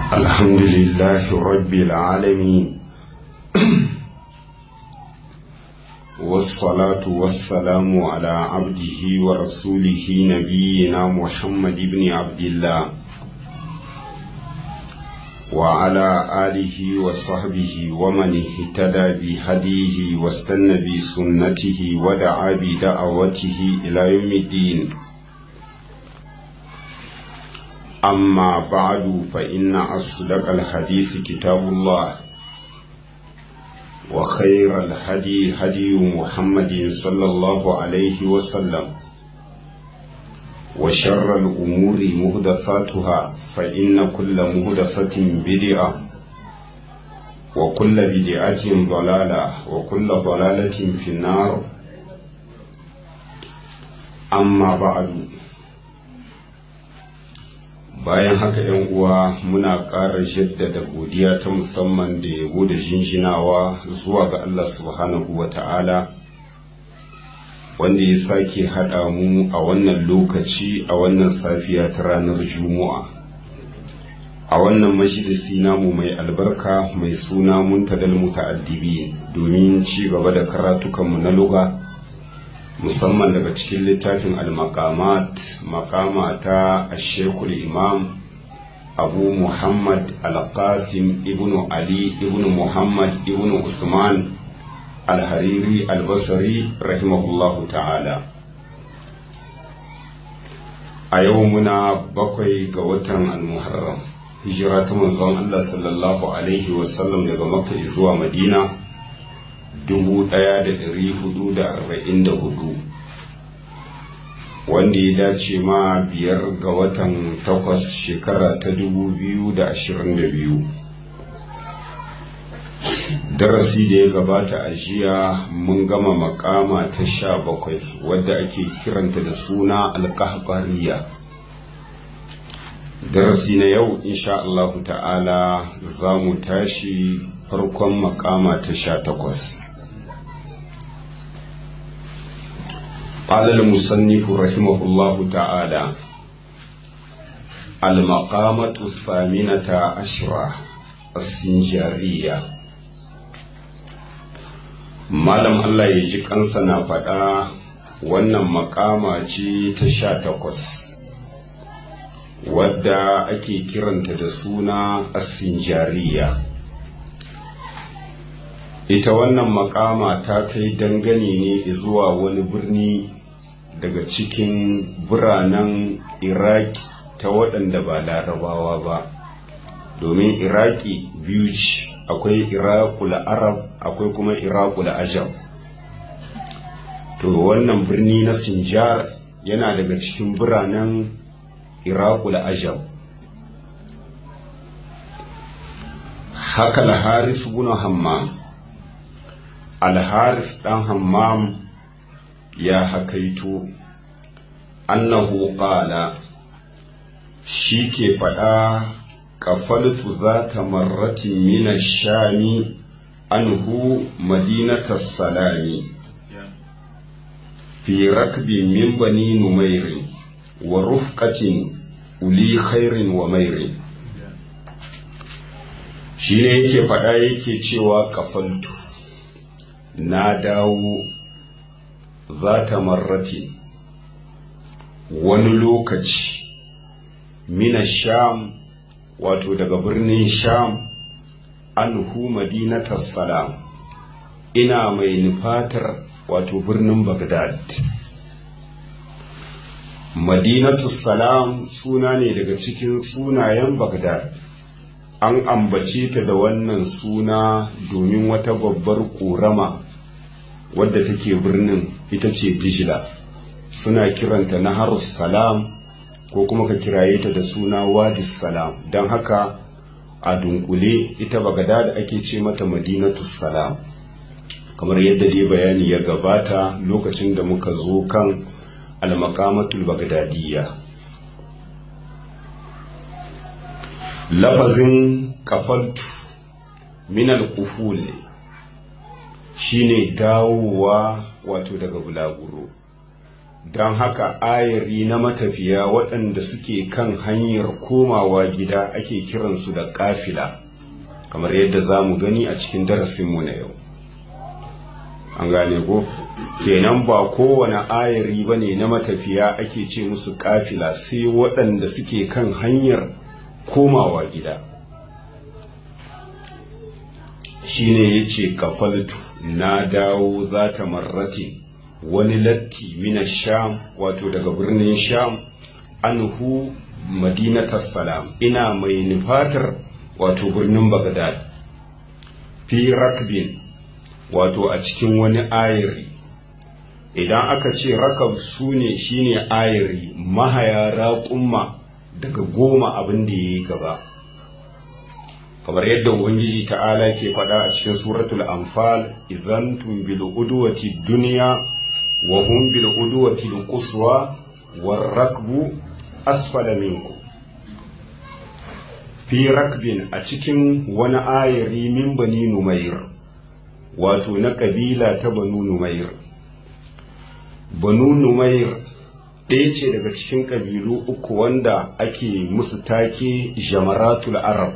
الحمد لله رب العالمين والصلاة والسلام على عبده ورسوله نبينا محمد بن عبد الله وعلى آله وصحبه ومن اهتدى بهديه واستنى بسنته ودعا بدعوته إلى يوم الدين أما بعد فإن أصدق الحديث كتاب الله وخير الهدي هدي محمد صلى الله عليه وسلم وشر الأمور مهدثاتها فإن كل مهدثة بدعة وكل بدعة ضلالة وكل ضلالة في النار أما بعد bayan haka yan uwa muna ƙara jaddada godiya ta musamman da yabo da jinjinawa zuwa ga Allah subhanahu wa ta'ala wanda ya sake haɗa mu a wannan lokaci a wannan safiya ta ranar juma'a a wannan majalisi namu mai albarka mai suna muntadal muta'addibi domin ci gaba da karatukanmu na luga musamman daga cikin littafin al-maqamat maqama ta ashekul imam abu muhammad al-qasim ibnu ali ibnu muhammad ibnu usman al-hariri al-basri rahimahullahu ta'ala a yau muna bakwai ga watan al-muharram hijira ta manzon Allah sallallahu alaihi wasallam daga makka zuwa madina 1444 wanda ya dace ma biyar ga watan takwas shekara ta 2022 darasi da ya gabata a jiya mun gama makama ta sha bakwai wadda ake kiranta da suna alkahbariya darasi na yau insha Allah ta'ala za mu tashi farkon makama ta sha takwas قال المصنف رحمه الله تعالى المقامة الثامنة عشرة السنجارية malam Allah ya ji kansa na faɗa wannan makama ce ta sha takwas wadda ake kiranta da suna asinjariya ita wannan makama ta kai dangane ne zuwa wani birni daga cikin biranen iraki ta waɗanda ba larabawa ba domin iraki biyu ce akwai irakul arab akwai kuma irakul ajam to wannan birni na sinjar yana daga cikin biranen irakul ajam haka al-haris bin hammam al-haris dan hammam ya hakaito annahu qala shi ke faɗa kafaltu zata marratin mina shami anhu madinata salami fi rakbi min bani numairin wa rufqatin uli khairin wa mairin shi ne yake faɗa yake cewa kafaltu na dawo zata marratin wani lokaci mina sham wato daga birnin sham anhu madinatar salam ina mai nufatar wato birnin bagdad madinatus salam suna ne daga cikin sunayen bagdad an ambace ta da wannan suna domin wata babbar ƙorama wadda take birnin ita ce dijila suna kiranta na harus salam ko kuma ka kiraye ta da suna wadis salam don haka a dunkule ita bagada da ake ce mata madinatu salam kamar yadda dai bayani ya gabata lokacin da muka zo kan almakamatul bagdadiyya lafazin kafaltu minal kuful shine dawowa wato daga bulaguro don haka ayari na matafiya waɗanda suke kan hanyar komawa gida ake kiransu da kafila kamar yadda za mu gani a cikin darasinmu na yau an gane ko kenan ba kowane ayari ba ne na matafiya ake ce musu kafila sai waɗanda suke kan hanyar komawa gida shine ya ce kafaltu na dawo za ta marrati wani latti mina sham wato daga birnin sham anhu madinatar salam ina mai nufatar wato birnin bagdad fi rakbin wato a cikin wani ayari idan aka ce rakab su ne shine ayari mahaya raƙumma daga goma abin da ya yi gaba kamar yadda ubangiji ta'ala ke faɗa a cikin suratul anfal idan tum bil udwati dunya wa hum bil udwati al quswa war rakbu asfala minkum fi rakbin a cikin wani ayari min bani numair wato na kabila ta banu numair banu numair ɗaya ce daga cikin ƙabilu uku wanda ake musu take jamaratul arab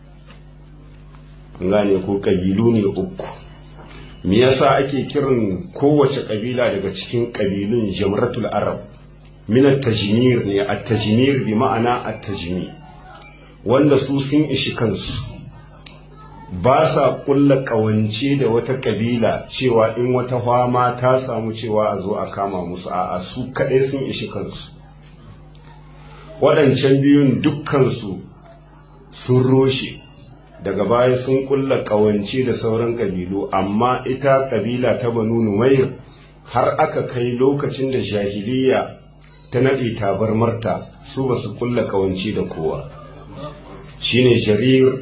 gane ko ƙabilu ne uku me yasa ake kiran kowace ƙabila daga cikin ƙabilun jamaratul arab min at-tajmir ne at-tajmir bi ma'ana at-tajmir wanda su sun ishi kansu ba sa kulla kawance da wata kabila cewa in wata fama ta samu cewa a zo a kama musu a su kaɗai sun ishi kansu waɗancan biyun dukkansu sun roshe daga baya sun kulla kawance da sauran kabilu amma ita kabila ta banu numair har aka kai lokacin da jahiliya ta naɗe tabarmarta su ba su kulla kawance da kowa shine jarir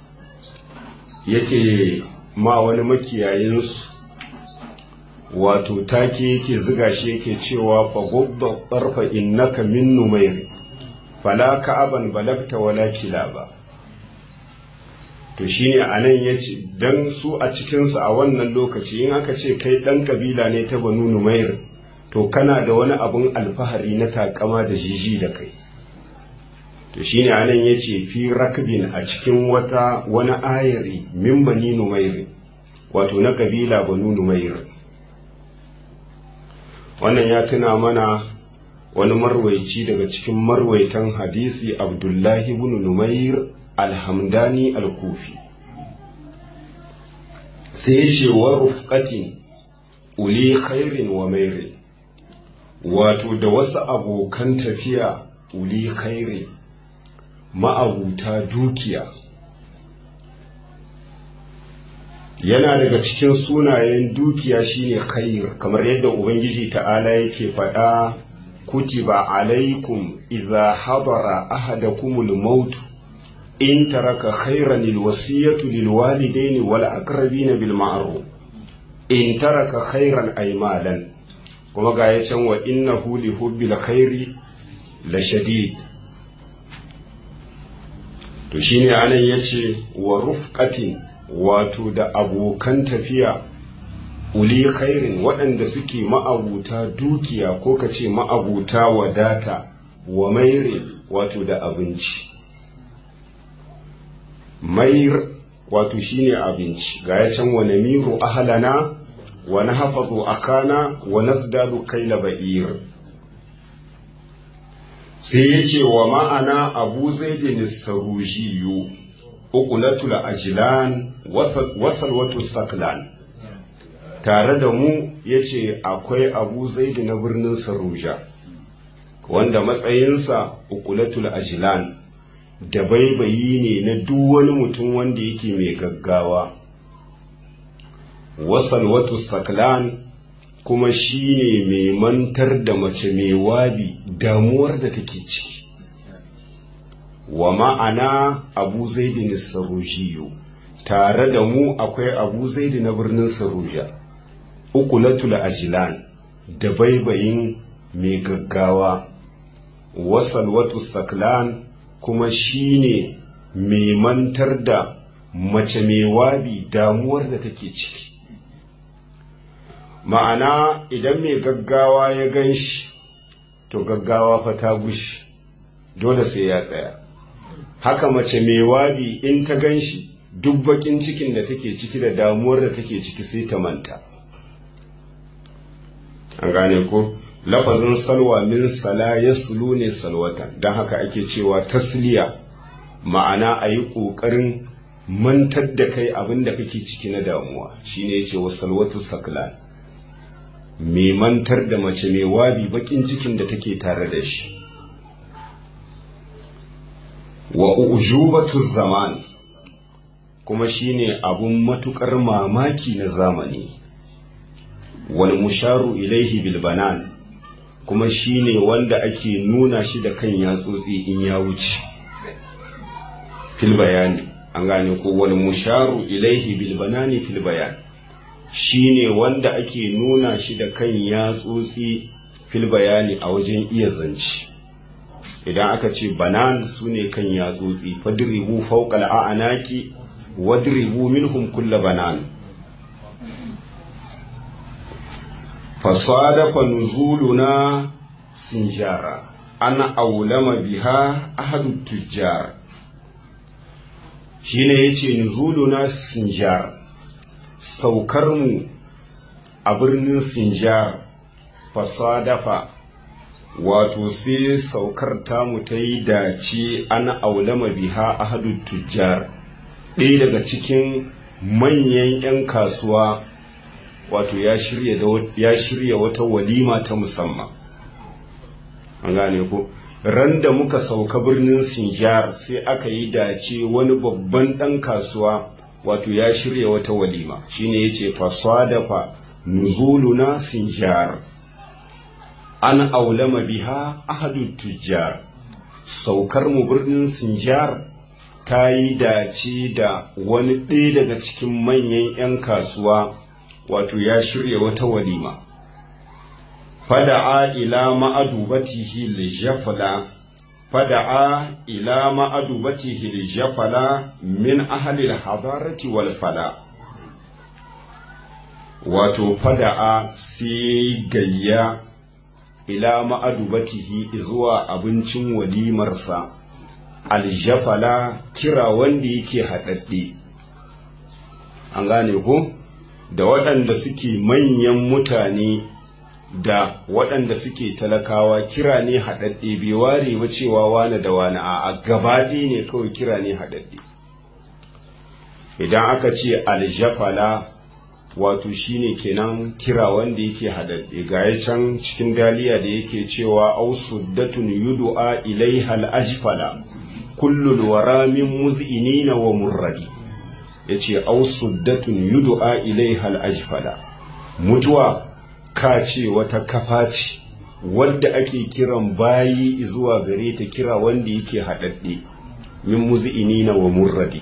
yake ma wani makiyayinsu wato take yake ziga shi yake cewa fa gubba barfa innaka min numair fala ka'aban balagta wala kilaba to shine anan yace dan su a cikin su a wannan lokaci in aka ce kai dan kabila ne ta banu numair to kana da wani abun alfahari na takama da jiji da kai to shine anan yace fi rakbin a cikin wata wani ayari min bani numair wato na kabila banu numair wannan ya tuna mana wani marwaici daga cikin marwaitan hadisi abdullahi ibn numair alhamdani al-kufi sai ya ce wa rufqatin uli khairin wa mairin wato da wasu abokan tafiya uli khairin ma'abuta dukiya yana daga cikin sunayen dukiya shine khair kamar yadda ubangiji ta'ala yake faɗa kutiba alaikum idza hadara ahadakumul maut in taraka khairan alwasiyatu lilwalidaini wal aqrabina bil ma'ruf in taraka khairan ay malan kuma ga ya can wa innahu li hubbil khairi la shadid to shine anan yace wa rufqatin wato da abokan tafiya uli khairin waɗanda suke ma'abuta dukiya ko ka ce ma'abuta wadata wa maire wato da abinci mair wato shine abinci ga ya can wa namiru ahlana wa nahfazu akana wa nasdadu kaila ba'ir sai ya ce wa ma'ana abu zaidin sarujiyu ukulatul ajlan wasalwatu saklan tare da mu ya ce akwai abu zaidi na birnin saruja wanda matsayinsa ukulatul ajlan da baibayi ne na duk wani mutum wanda yake mai gaggawa wasalwatu saklan kuma shi ne mai mantar da mace mai wabi damuwar da take ciki wa ma'ana abu zaidin sarujiyo tare da mu akwai abu zaidi na birnin saruja ukulatul ajilan da baibayin mai gaggawa wasalwatu saklan kuma shi ne mai mantar da mace mai wabi damuwar da take ciki ma'ana idan mai gaggawa ya gan shi to gaggawa fa ta gushi dole sai ya tsaya haka mace mai wabi in ta gan shi duk bakin cikin da take ciki da damuwar da take ciki sai ta manta an gane ko lafazin salwa min sala ya sulu ne salwatan don haka ake cewa tasliya ma'ana a yi ƙoƙarin mantar da kai abin da kake ciki na damuwa shine ya ce wa salwatu saklan mai mantar da mace mai wabi bakin cikin da take tare da shi wa ujubatu zaman kuma shine abun matukar mamaki na zamani wal musharu ilaihi bil banan kuma shine wanda ake nuna shi da kan yatsotsi in ya wuce fil bayani an gane ko wal musharu ilaihi bil banani fil bayan shine wanda ake nuna shi da kan yatsotsi fil bayani a wajen iya zance idan aka ce banan su ne kan yatsotsi fadribu fawqal a'naqi wadribu minhum kull banan fasadafa nuzuluna sinjara ana aulama biha ahadu tujjar shine yace nuzuluna sinjar saukar mu a birnin sinjar fasadafa wato sai saukar tamu ta yi dace ana aulama biha ahadu tujjar ɗaya daga cikin manyan 'yan kasuwa wato ya shirya wata walima ta musamman an gane ko ran da muka sauka birnin sinjar sai aka yi dace wani babban ɗan kasuwa wato ya shirya wata walima shine ya ce fasadafa nuzuluna sinjar an aulama biha ahadu tujjar saukar mu birnin sinjar ta yi dace da wani ɗaya daga cikin manyan 'yan kasuwa wato ya shirya wata walima fada'a ila ma'adubatihi lijafala fada'a ila ma'adubatihi lijafala min ahli al-hadarati wal fala wato fada'a sai gayya ila ma'adubatihi zuwa abincin walimarsa aljafala kira wanda yake haɗaɗɗe an gane ko da waɗanda suke manyan mutane da waɗanda suke talakawa kira ne haɗaɗɗe bai ware ba cewa wane da wane a gabaɗe ne kawai kira ne haɗaɗɗe idan aka ce aljafala wato shine kenan kira wanda yake haɗaɗɗe ga can cikin daliya da yake cewa au suddatun yudu'a ilaiha al-ajfala kullul wara min muz'inina wa murradi yace au suddatun yudu'a ilaiha al-ajfala mutuwa ka ce wata kafa ce wadda ake kiran bayi zuwa gare ta kira wanda yake haɗaɗɗe min muz'inina wa murradi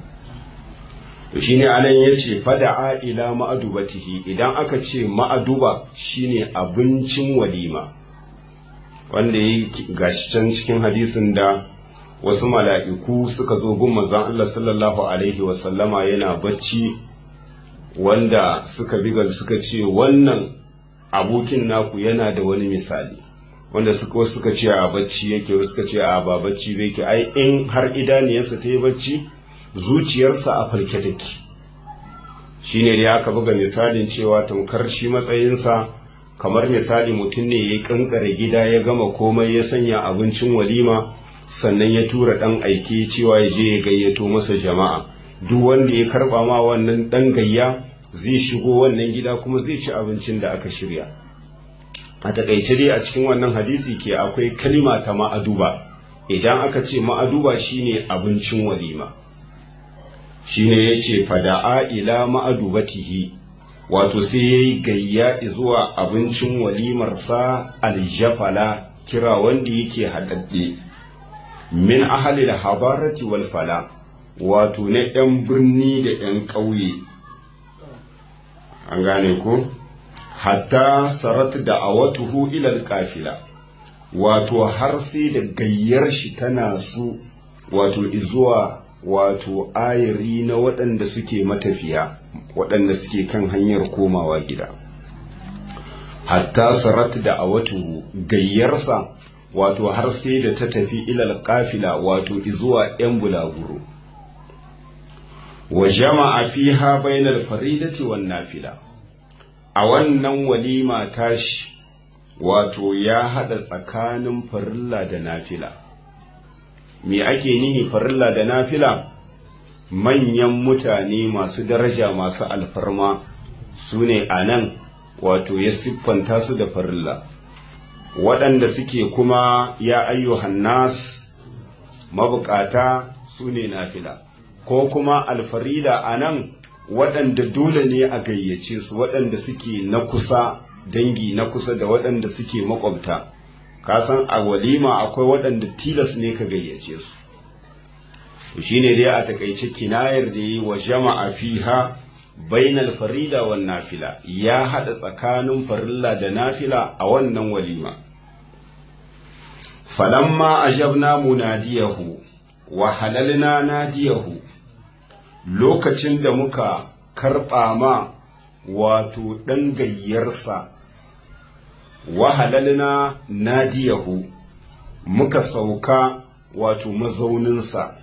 to shine anan yace fada'a ila ma'adubatihi idan aka ce ma'aduba shine abincin walima wanda yi gashi can cikin hadisin da wasu mala'iku suka zo gun manzon Allah sallallahu alaihi wa sallama yana bacci wanda suka biga suka ce wannan abokin naku yana da wani misali wanda suka suka ce a bacci yake suka ce a ba bacci yake ai in har idaniyarsa ta yi bacci zuciyarsa a falke take shi ne da aka buga misalin cewa tamkar shi matsayinsa kamar misali mutum ne ya kankare gida ya gama komai ya sanya abincin walima sannan ya tura ɗan aiki cewa ya je ya gayyato masa jama'a duk wanda ya karɓa ma wannan ɗan gayya zai shigo wannan gida kuma zai ci abincin da aka shirya a takaice dai a cikin wannan hadisi ke akwai kalima ta ma'aduba idan aka ce ma'aduba shine abincin walima shine ya ce fada'a ila ma'adubatihi wato sai ya yi gayya zuwa abincin walimarsa aljafala kira wanda yake haɗaɗɗe min ahalil habarati wal fala wato na 'yan birni da 'yan ƙauye an gane ko hatta sarat da awatuhu ilal kafila wato har sai da gayyar shi tana su wato izuwa wato ayari na waɗanda suke matafiya waɗanda suke kan hanyar komawa gida hatta sarat da a watu gayyarsa wato har sai da ta tafi ilal kafila wato izuwa ‘yan bulaguro wa jama'a fiha bainal faridati wan nafila a wannan walima tashi wato ya hada tsakanin farilla da nafila me ake nihi farilla da nafila manyan mutane masu daraja masu alfarma su ne a nan wato ya siffanta su da farilla waɗanda suke kuma ya ayyuhan nas mabukata su ne nafila ko kuma alfarida a nan waɗanda dole ne a gayyace su waɗanda suke na kusa dangi na kusa da waɗanda suke makwabta kasan a walima akwai waɗanda tilas ne ka gayyace su shi ne dai a takaice kinayar da yi wa jama'a fiha bainal farida wa nafila ya haɗa tsakanin farilla da nafila a wannan walima falamma ajabna munadiyahu wa halalna nadiyahu lokacin da muka karɓa ma wato ɗan gayyarsa wa halalna nadiyahu muka sauka wato mazauninsa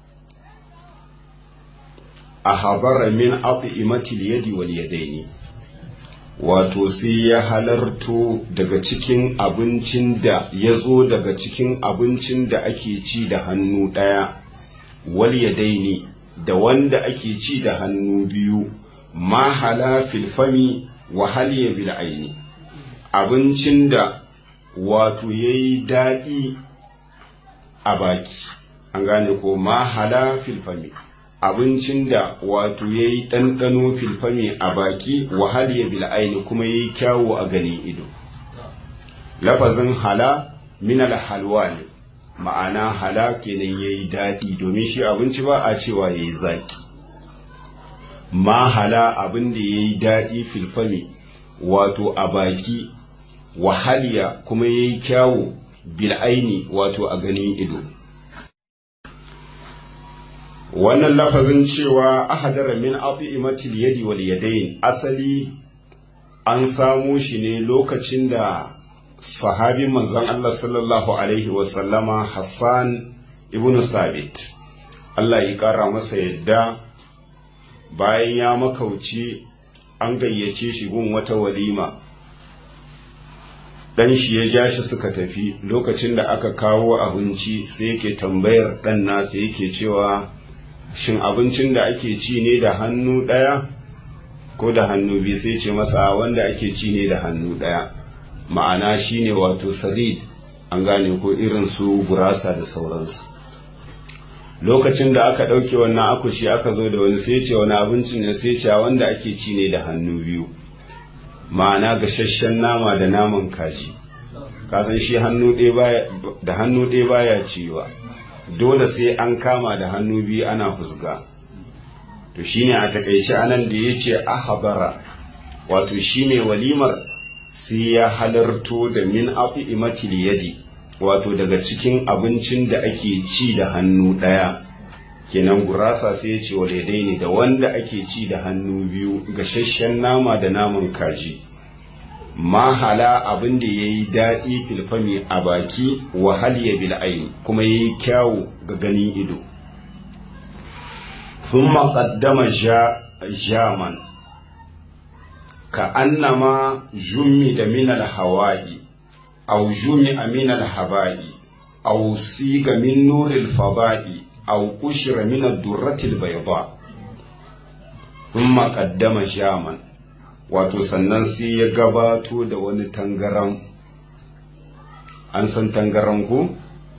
a habara min at'imatil yadi wal yadaini wato sai ya halarto daga cikin abincin da ya zo daga cikin abincin da ake ci da hannu ɗaya wal yadaini da wanda ake ci da hannu biyu ma hala filfami wa haliya bil aini abincin da wato ya yi daɗi a baki an gane ko ma hala filfami abincin da wato ya yi ɗanɗano filfami a baki wahal ya bil aini kuma ya yi kyawo a ganin ido lafazin hala minal halwa ne ma'ana hala kenan ya yi daɗi domin shi abinci ba a cewa ya yi zaƙi ma hala abin da ya yi daɗi filfami wato a baki wahaliya kuma ya yi kyawo bil aini wato a ganin ido wannan lafazin cewa ahadara min at'imatil yadi wal yadayn asali an samo shi ne lokacin da sahabin manzon Allah sallallahu alaihi wa sallama Hassan ibn Sabit Allah ya kara masa yadda bayan ya makauci an gayyace shi gun wata walima dan shi ya ja shi suka tafi lokacin da aka kawo abinci sai yake tambayar dan nasa yake cewa shin abincin da ake ci ne da hannu ɗaya ko da hannu biyu sai ce masa wanda ake ci ne da hannu ɗaya ma'ana shine wato sarid an gane ko irin su gurasa da sauransu lokacin da aka ɗauke wannan akushi aka zo da wani sai ce wani abincin ne sai ce wanda ake ci ne da hannu biyu ma'ana gasasshen nama da naman kaji kasan shi da hannu ɗaya baya ciwa dole sai an kama da hannu biyu ana fusga to shine a takaice anan da ya ce ahabara wato shi mai walimar sai ya halarto da min afi imatil yadi wato daga cikin abincin da ake ci da hannu ɗaya kenan gurasa sai ya ce waledai ne da wanda ake ci da hannu biyu gasasshen nama da naman kaji mahala abin da ya yi daɗi filfami a baki wahal ya bil'ain kuma ya yi kyawu ga ganin ido sun maƙaddama jaman ka annama jummi da minal hawa'i au jummi a minal haba'i au siga min nuril fada'i au kushira minal durratil bayda sun maƙaddama jaman wato sannan sai ya gabato da wani tangaram an san tangaram ko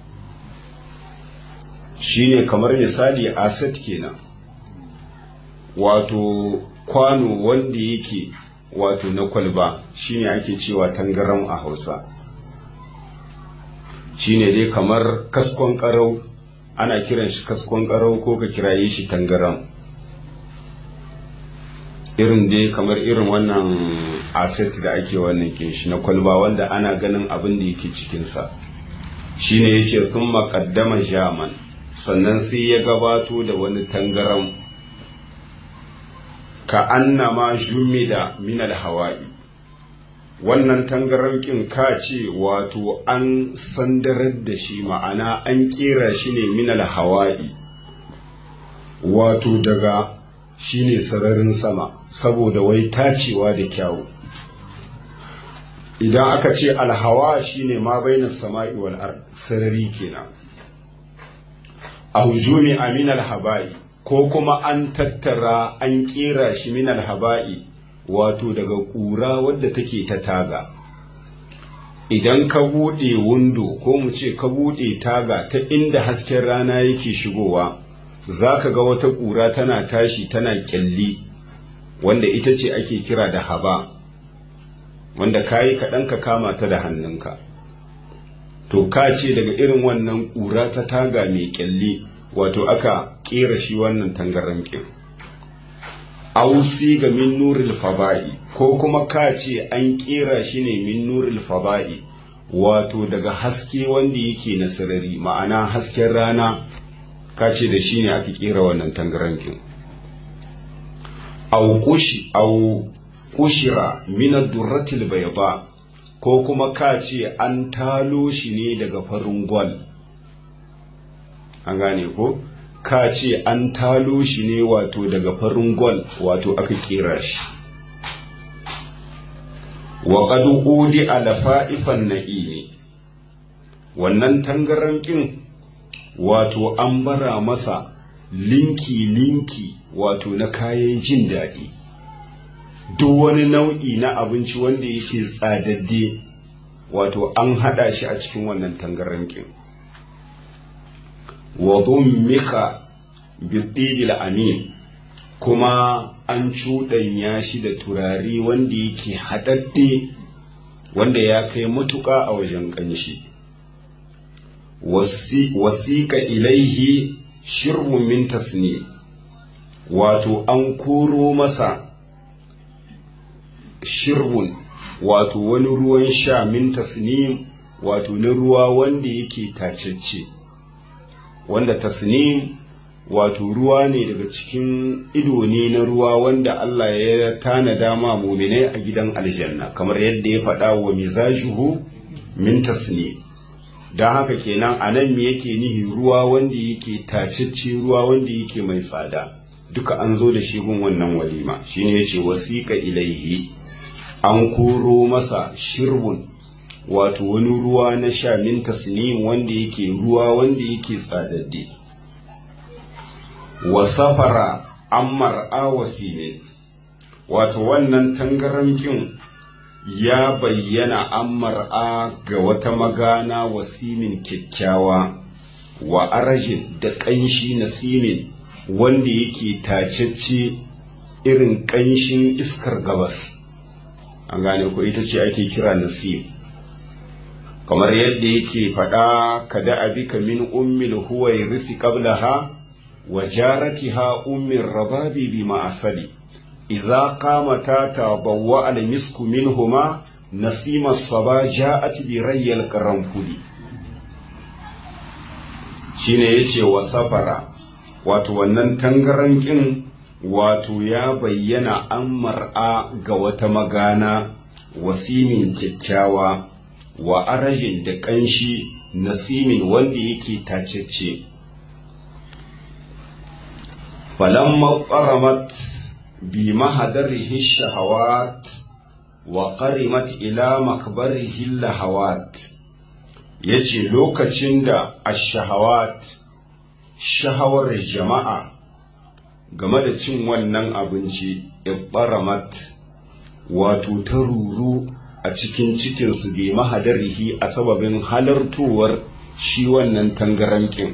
shine kamar misali asset kenan wato kwano wanda yake wato na kwalba shine ake cewa tangaram a hausa shine dai kamar kaskon karau ana kiran shi kaskon karau ko ka kiraye shi tangaram irin dai kamar irin wannan asset da ake wannan shi na kwalba wanda ana ganin abin da yake cikinsa shine ya ce sun maƙaddama jaman sannan sai ya gabato da wani tangaram ka annama jumida minal hawa'i wannan tangarankin ka ce wato an sandarar da shi ma'ana an kera shi ne minal hawa'i wato daga shi ne sararin sama saboda wai tacewa da kyawu idan aka ce alhawa shine ma bainar sama'i wal ard sarari kenan a hujumi amin alhaba'i ko kuma an tattara an kera shi min alhaba'i wato daga ƙura wadda take ta taga idan ka buɗe windo ko mu ce ka buɗe taga ta inda hasken rana yake shigowa za ka ga wata ƙura tana tashi tana ƙyalli wanda ita ce ake kira da haba wanda ka yi kaɗan ka kama ta da hannunka to ka ce daga irin wannan ƙura ta taga mai ƙyalli wato aka ƙera shi wannan tangaramkin ausi ga min nuril fada'i ko kuma ka ce an ƙera shi ne min nuril fada'i wato daga haske wanda yake na sarari ma'ana hasken rana ka ce da shi ne aka ƙera wannan tangaramkin au kushi au kushira min ad-durratil bayda ko kuma ka ce an talo shi ne daga farin gwal an gane ko ka ce an talo shi ne wato daga farin gwal wato aka kera shi wa qad udi ala fa'ifan na'imi wannan tangarankin wato an bara masa linki linki wato na kayan jin daɗi duk wani nau'i na abinci wanda yake tsadadde wato an haɗa shi a cikin wannan tangarankin wa dhummika bitibil amin kuma an cuɗanya shi da turare wanda yake haɗaɗɗe wanda ya kai matuƙa a wajen ƙanshi wasiƙa ilaihi shirbun min tasni wato an koro masa shirbun wato wani ruwan sha min tasnim wato na ruwa wanda yake tacecce wanda tasnim wato ruwa ne daga cikin ido ne na ruwa wanda Allah ya tanada ma muminai a gidan aljanna kamar yadda ya faɗa wa mizajuhu min tasnim don haka kenan a nan me yake nihi ruwa wanda yake tacecce ruwa wanda yake mai tsada duka an zo da shi gun wannan walima shine yace wasiqa ilaihi an koro masa shirbun wato wani ruwa na sha min tasnim wanda yake ruwa wanda yake tsadadde wa safara ammar awasile wato wannan tangarankin ya bayyana ammar a ga wata magana wasimin kyakkyawa wa arajin da ƙanshi na simin wanda yake tacecce irin ƙanshin iskar gabas an gane ko ita ce ake kira nasib kamar yadda yake faɗa kada abika min ummil huwa yarisi qablaha wa jaratiha ummir rababi bi ma'asali idza qamata tabawwa al misku minhuma nasima saba ja'at bi rayyal qaranfuli shine yace wa safara wato wannan tangarankin wato ya bayyana an mar'a ga wata magana wasimin kyakkyawa wa arajin da ƙanshi nasimin wanda yake tacecce falamma ƙaramat bi mahadarihi shahawat wa ƙarimat ila makbarihi lahawat ya ce lokacin da ashahawat shahawar jama'a game da cin wannan abinci ibbaramat wato ta ruru a cikin cikinsu bi mahadarihi a sababin halartowar shi wannan tangarankin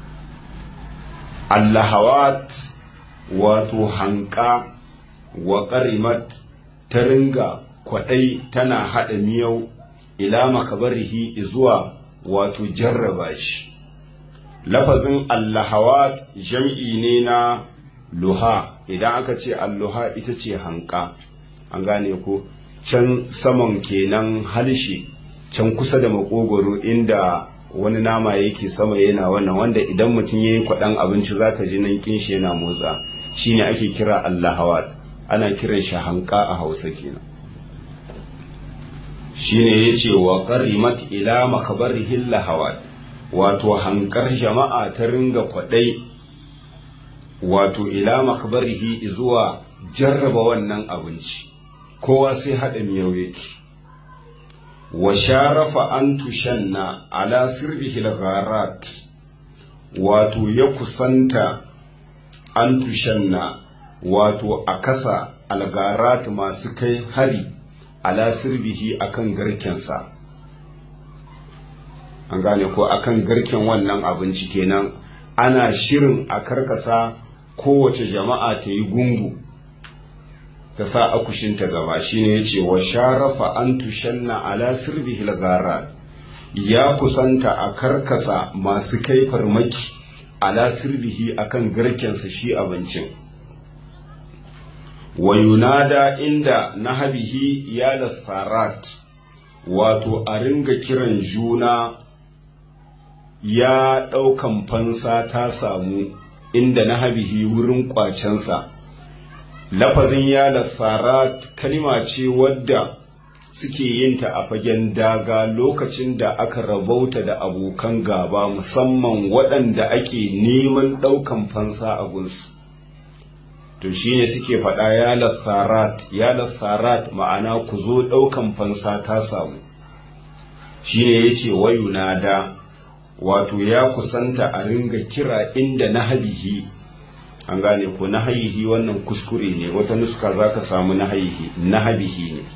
allahawat wato hanka wa ƙarimat ta ringa kwaɗai tana haɗa miyau ila makabarihi zuwa wato jarraba shi lafazin allahawat jam'i ne na luha idan aka ce alluha ita ce hanka an gane ko can saman kenan halshe can kusa da makogoro inda wani nama yake sama yana wannan wanda idan mutum ya yi kwaɗan abinci za ka ji nan kinshi yana motsa shine ake kira allahawat ana kiran shi hanka a hausa kenan shine yace wa qarimat ila makabarihi lahawat wato hankar jama'a ta ringa kwadai wato ila makabarihi zuwa jarraba wannan abinci kowa sai haɗa miyau yake wa sharafa an tushanna ala sirbihi gharat wato ya kusanta an tushanna wato a kasa algarat masu kai hari ala sirbihi akan garkensa an gane ko akan garken wannan abinci kenan ana shirin a karkasa kowace jama'a ta yi gungu ta sa akushinta gaba shine ya ce wa sharafa an tushanna ala sirbihi gara ya kusanta a karkasa masu kai farmaki ala sirbihi akan garkensa shi abincin wa yunada inda nahabihi ya lasarat wato a ringa kiran juna ya ɗaukan fansa ta samu inda nahabihi wurin kwacensa lafazin ya lasarat kalima ce wadda suke yin ta a fagen daga lokacin da aka rabauta da abokan gaba musamman waɗanda ake neman ɗaukan fansa a gunsu to shine suke faɗa ya lasarat ya lasarat ma'ana ku zo ɗaukan fansa ta samu shine ya ce wayuna da wato ya kusanta a ringa kira inda na habihi an gane ko na haihi wannan kuskure ne wata nuska za ka samu na haihi na habihi ne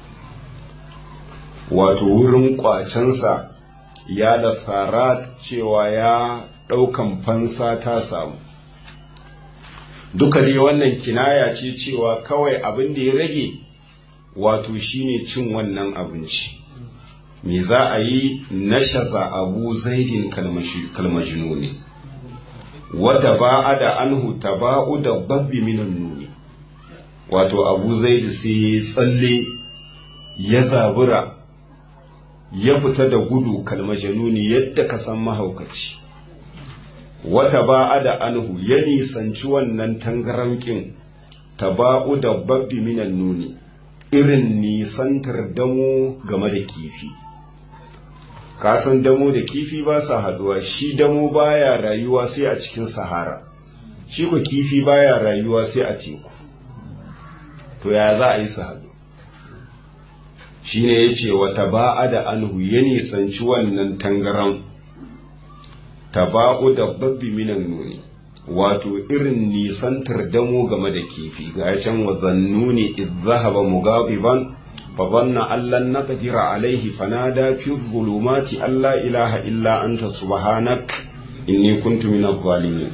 wato wurin kwacensa ya da sarat cewa ya ɗaukan fansa ta samu duka dai wannan kinaya ce cewa kawai abin da ya rage wato shine cin wannan abinci me za a yi nashaza abu zaidin kalmajinu ne wata ba'a da anhu taba'u da babbi minan nuni wato abu zaidi sai ya tsalle ya zabura ya fita da gudu kalmajanuni yadda ka san mahaukaci wata ba'a da anhu ya nisanci wannan tangarankin taba'u da babbi minan nuni irin nisantar damo game da kifi kasan damo da kifi ba sa haduwa shi damo baya rayuwa sai a cikin sahara shi ko kifi baya rayuwa sai a teku to ya za a yi su hadu shi ne ya ce wata ba'a da anhu ya nisanci wannan tangaran taba'u da babbi minan nuni wato irin nisantar damo game da kifi ga can wa zannuni idh zahaba mughadiban fa dhanna an lan naqdira alayhi fanada fi dhulumati an la ilaha illa anta subhanak inni kuntu min adh-dhalimin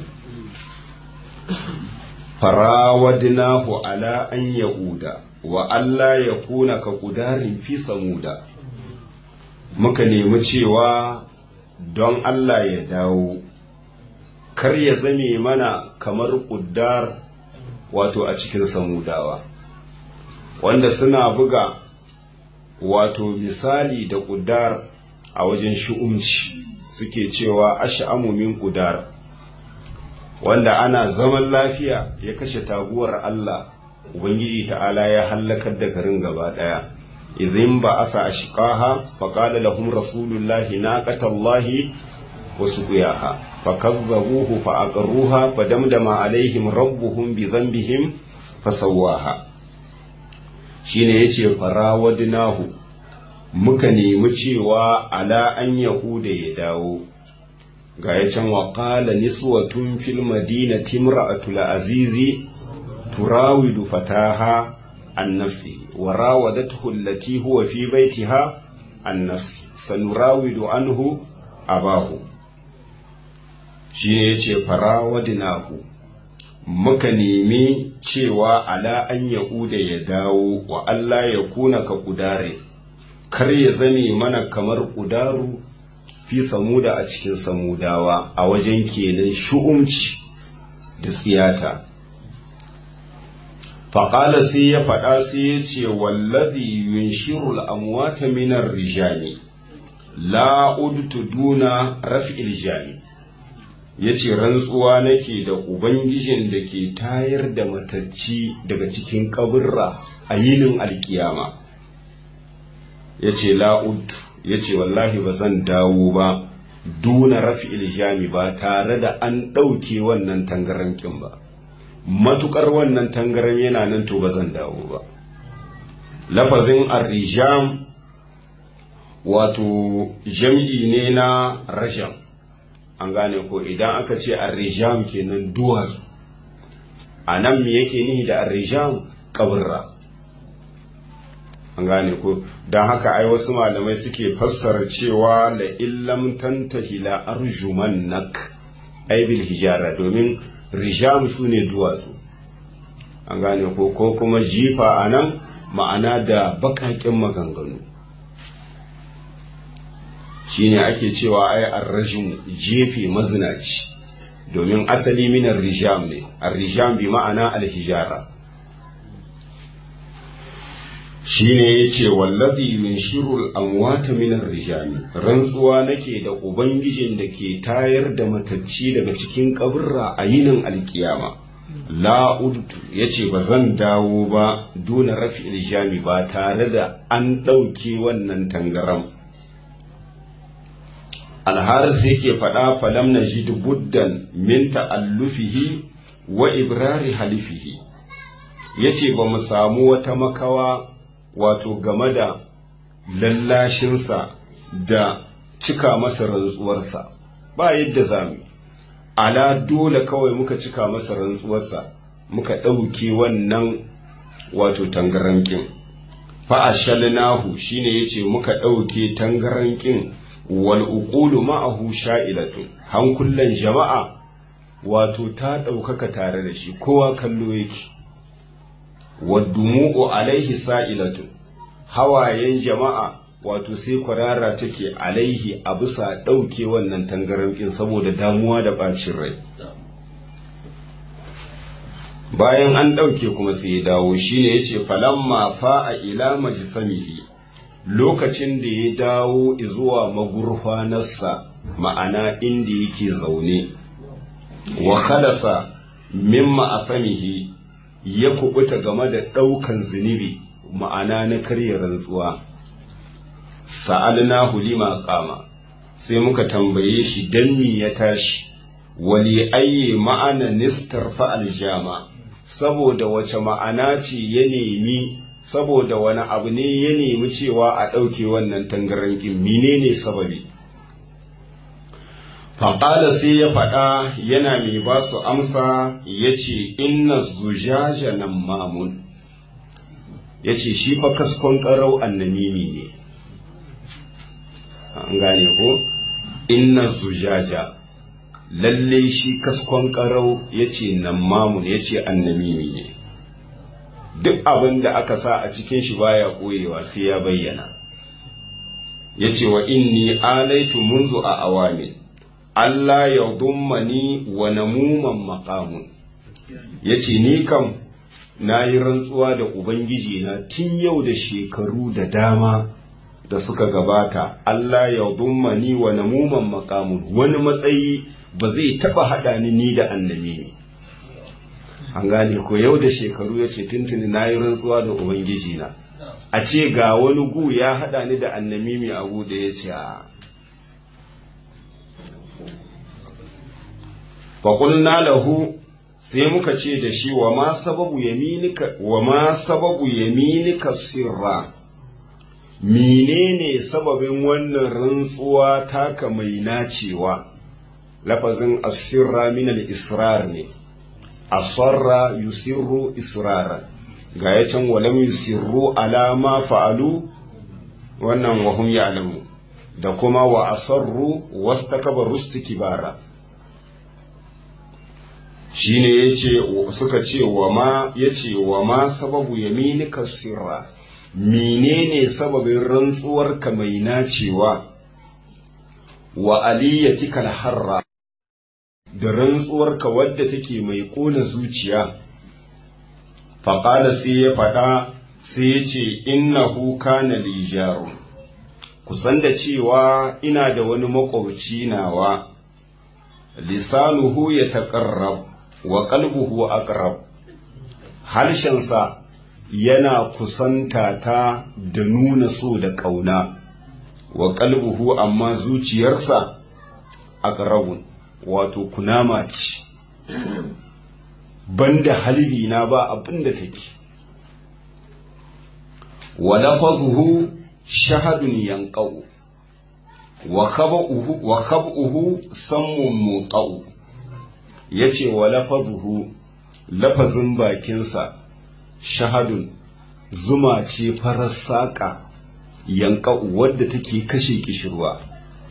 farawadnahu ala an yauda wa alla yakuna ka qudarin fi samuda muka nemi cewa don Allah ya dawo kar ya zame mana kamar ƙuddar wato a cikin samudawa wanda suna buga wato misali da ƙuddar a wajen shi'umci suke cewa ash'amu min ƙudar wanda ana zaman lafiya ya kashe taguwar Allah ubangiji ta'ala ya hallakar da garin gaba ɗaya idhin ba asa ashqaha faqala lahum rasulullahi naqatallahi wa suqiyaha فكذبوه فأقروها فدمدم عليهم ربهم بذنبهم فسواها shine yace farawadnahu muka nemi cewa ala an yahuda ya dawo ga ya can wa qala niswatun fil madinati imra'atul azizi turawidu fataha an nafsi wa rawadathu allati huwa fi baitiha an nafsi sanurawidu anhu abahu shi ne ya ce farawadinahu muka nemi cewa ala an yahuda ya dawo wa Allah ya kuna ka kudare kar ya zame mana kamar kudaru fi samuda a cikin samudawa a wajen kenan shu'umci da tsiyata faƙala sai ya faɗa sai ya ce wallazi yunshiru al'amwata minar rijali la udtu duna raf'il jani ya ce rantsuwa nake da ubangijin da ke tayar da matacci daga cikin kaburra a yinin alkiyama ya ce la'ud ya ce wallahi ba zan dawo ba duna rafi iljami ba tare da an ɗauke wannan tangarankin ba matukar wannan tangaran yana nan to ba zan dawo ba lafazin arrijam wato jam'i ne na rajam an gane ko idan aka ce arrijam kenan duwatsu a nan me yake nihi da arrijam kaburra an gane ko don haka ai wasu malamai suke fassara cewa la illam tantahi la arjumannak ai bil hijara domin rijam su ne duwatsu an gane ko ko kuma jifa a nan ma'ana da bakaƙen maganganu shine ake cewa ai arrajim jefe mazinaci domin asali minar rijam ne arrijam bi ma'ana alhijara shine yace wallazi yunshiru amwata minar rijami rantsuwa nake da ubangijin da ke tayar da matacci daga cikin kaburra a yinin alkiyama la udtu yace ba zan dawo ba duna rafi iljami ba tare da an ɗauke wannan tangaram alharis yake faɗa falam na ji buddan min ta'allufihi wa ibrari halifihi yace ba mu samu wata makawa wato game da lallashinsa da cika masa rantsuwarsa ba yadda zamu ala dole kawai muka cika masa rantsuwarsa muka ɗauke wannan wato tangarankin fa'ashalnahu shine yace muka ɗauke tangarankin wal uqulu ma'ahu sha'ilatun hankulan jama'a wato ta ɗaukaka tare da shi kowa kallo yake waddumu'u alaihi sa'ilatun hawayen jama'a wato sai kwarara take alaihi a bisa ɗauke wannan tangarankin saboda damuwa da ɓacin rai bayan an ɗauke kuma sai ya dawo shine yace falamma fa'a ila majsamihi lokacin da ya dawo zuwa magurfanarsa ma'ana inda yake zaune wa khalasa mimma asamihi ya kubuta game da ɗaukan zunubi ma'ana na karya rantsuwa sa'alnahu lima qama sai muka tambaye shi dan me ya tashi wali ayye ma'ana nistarfa aljama saboda wace ma'ana ce ya nemi saboda wani abu ne ya nemi cewa a ɗauke wannan tangarankin menene sababi faƙala sai ya faɗa yana mai ba su amsa ya ce inna zujaja nan mamun ya ce shi fa kaskon ƙarau annamimi ne an gane ko inna zujaja lalle shi kaskon ƙarau ya ce nan mamun ya ce annamimi ne duk abin da aka sa a cikin shi baya ɓoyewa sai ya bayyana ya ce wa inni alaitu munzu a awamin Allah ya dummani wa namuman maqamun ya ce ni kam na yi rantsuwa da Ubangiji na tun yau da shekaru da dama da suka gabata Allah ya dummani wa namuman maqamun wani matsayi ba zai taɓa haɗa ni ni da annabi ne an gane ko yau da shekaru ya ce tuntuni na yi rantsuwa da Ubangiji na a ce ga wani gu ya haɗa ni da annamimi a gu da ya ce a faƙulna lahu sai muka ce da shi wa ma sababu yaminika wa ma sababu yaminika sirra menene sababin wannan rantsuwa taka mai nacewa lafazin asirra min al-israr ne asarra yusirru israra ga ya can walam yusirru ala ma fa'alu wannan wa hum ya'lamu da kuma wa asarru wastakbaru istikbara shine yace suka ce wa ma yace wa ma sababu yaminika sirra menene sababin rantsuwarka mai nacewa wa aliyatikal harra da rantsuwarka wadda take mai ƙona zuciya faƙala sai ya faɗa sai ya ce innahu kana lijaru kusan da cewa ina da wani makwabci nawa lisanuhu ya taƙarrab wa qalbuhu aqrab harshensa yana kusanta ta da nuna so da ƙauna wa kalbuhu amma zuciyarsa a ƙarabun wato kunama ce banda halbi na ba abin da take wa lafazuhu shahadun yanqau wa khab'uhu wa khab'uhu sammun muqau yace wa lafazuhu lafazin bakinsa shahadun zuma ce farar saƙa yanqau wadda take kashe kishirwa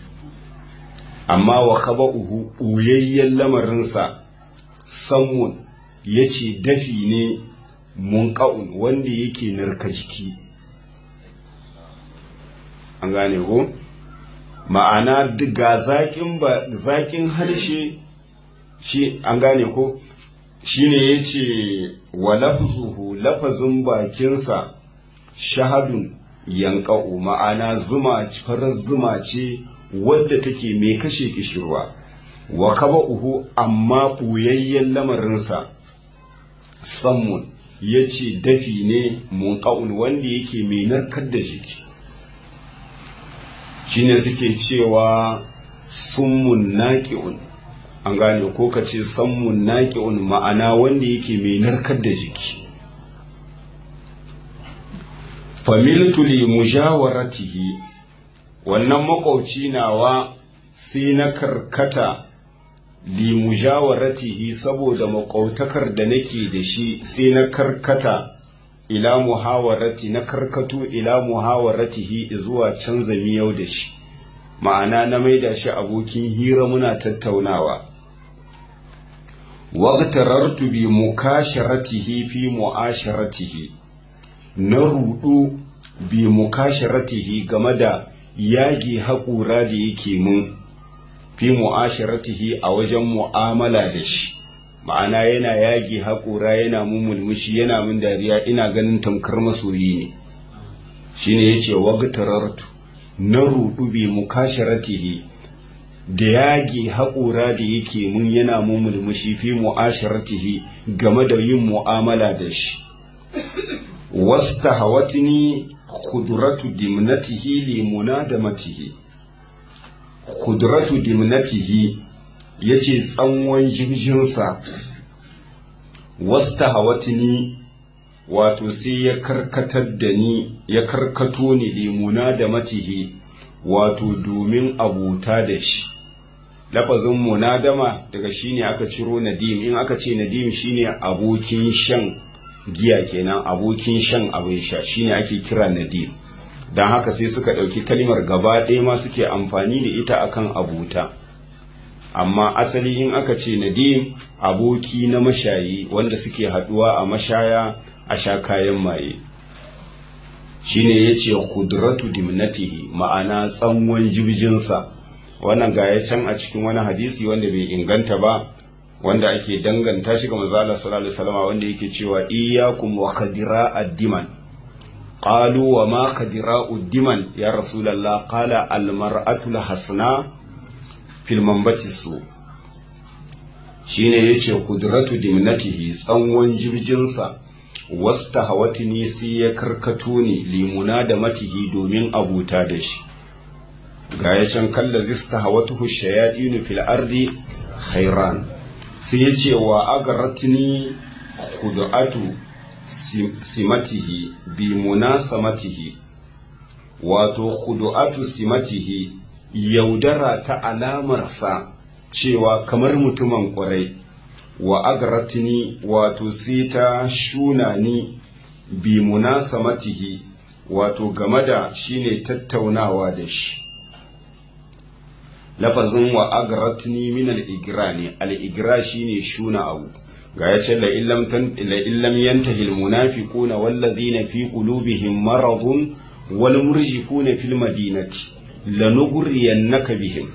amma wa khab'uhu ɓuyayyen lamarinsa sammun yace dafi ne munqa'un wanda yake narka jiki an gane ko ma'ana ga zaƙin ba zaƙin harshe shi an gane ko shine yace wa lafzuhu lafazin bakinsa shahadun yanqa'u ma'ana zuma farar zuma ce wadda take mai kashe kishirwa wa kaba'uhu amma ɓuyayyen lamarinsa sammun yace dafi ne munqa'un wanda yake mai narkar da jiki shine suke cewa summun naqi'un an gane ko ka ce sammun naqi'un ma'ana wanda yake mai narkar da jiki familtu li mujawaratihi wannan makwauci nawa sai na karkata li mujawaratihi saboda makwautakar da nake da shi sai na karkata ila muhawarati na karkato ila muhawaratihi zuwa canza miyau da shi ma'ana na maida shi abokin hira muna tattaunawa waqtarartu bi mukasharatihi fi mu'asharatihi na rudu bi mukasharatihi game da yage haƙura da yake mun fi mu'asharatihi a wajen mu'amala da shi ma'ana yana yage haƙura yana mun mulmushi yana mun dariya ina ganin tamkar masoyi ne shine yace wagtarartu na rudu bi mukasharatihi da yage haƙura da yake mun yana mun mulmushi fi mu'asharatihi game da yin mu'amala da shi wasta hawatini khudratu dimnatihi li munadamatihi khudratu dimnatihi yace tsanwan jirjinsa wasta hawatini wato sai ya karkatar da ni ya karkato ni li munadamatihi wato domin abuta da shi lafazin munadama daga shine aka ciro nadim in aka ce nadim shine abokin shan giya kenan abokin shan abin sha shine ake kira nadim don haka sai suka ɗauki kalimar gaba ɗaya ma suke amfani da ita akan abuta amma asali in aka ce nadim aboki na mashayi wanda suke haɗuwa a mashaya a sha kayan maye shine ya ce kudratu dimnatihi ma'ana tsanwan jibjinsa wannan ga ya can a cikin wani hadisi wanda bai inganta ba wanda ake danganta shi ga manzo Allah sallallahu alaihi wasallam wanda yake cewa iyyakum wa khadira ad-diman qalu wa ma khadira ad-diman ya rasulullah qala al-mar'atu al-hasna fil manbati su shine yace kudratu dimnatihi tsanwan jirjinsa wasta hawatini sai ya karkato ne limuna da matihi domin abuta da shi ga ya can kalla zista hawatuhu shayadinu fil ardi khairan sai ya ce wa agaratini kudu'atu simatihi bi munasamatihi wato kudu'atu simatihi yaudara ta alamarsa cewa kamar mutumin ƙwarai wa agaratini wato sai ta shuna ni bi munasamatihi wato game da shine tattaunawa da shi lafazin wa agaratni min al-igra ne al-igra shine shuna abu ga ya ce la illam tan la illam yantahi al-munafiquna wallazina fi qulubihim maradun wal murjifuna fil madinati lanughriyannaka bihim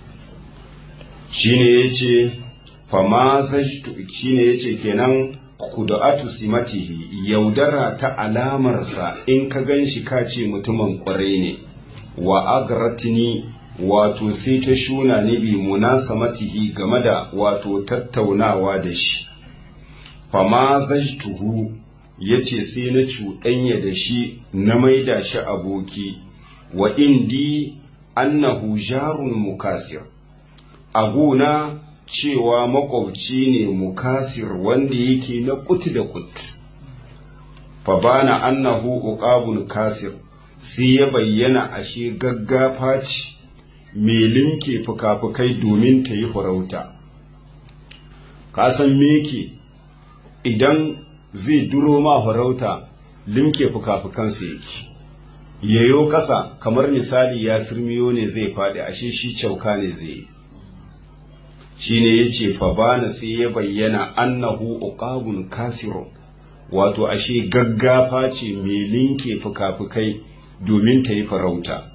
shine yace fama zajtu shine yace kenan kudu'atu simatihi yaudara ta alamarsa in ka ganshi ka ce mutumin kwarai ne wa agratni wato sai ta shuna ne bi munasamatihi game da wato tattaunawa da shi fama zajtuhu ya ce sai na cuɗanya da shi na maida shi aboki wa indi annahu jarun mukasir a gona cewa makwabci ne mukasir wanda yake na kut da kut fa bana annahu uqabun kasir sai ya bayyana ashe gaggafa ce mai linke fuka-fukai domin ta yi farauta ka san meke idan zai duro ma farauta limke fuka-fukansa yake yayo ƙasa kamar misali ya sirmiyo ne zai faɗi ashe shi cauka ne zai yi shi ne ya ce fabana sai ya bayyana annahu uqabun kasirun wato ashe gaggafa ce mai linke fuka-fukai domin ta yi farauta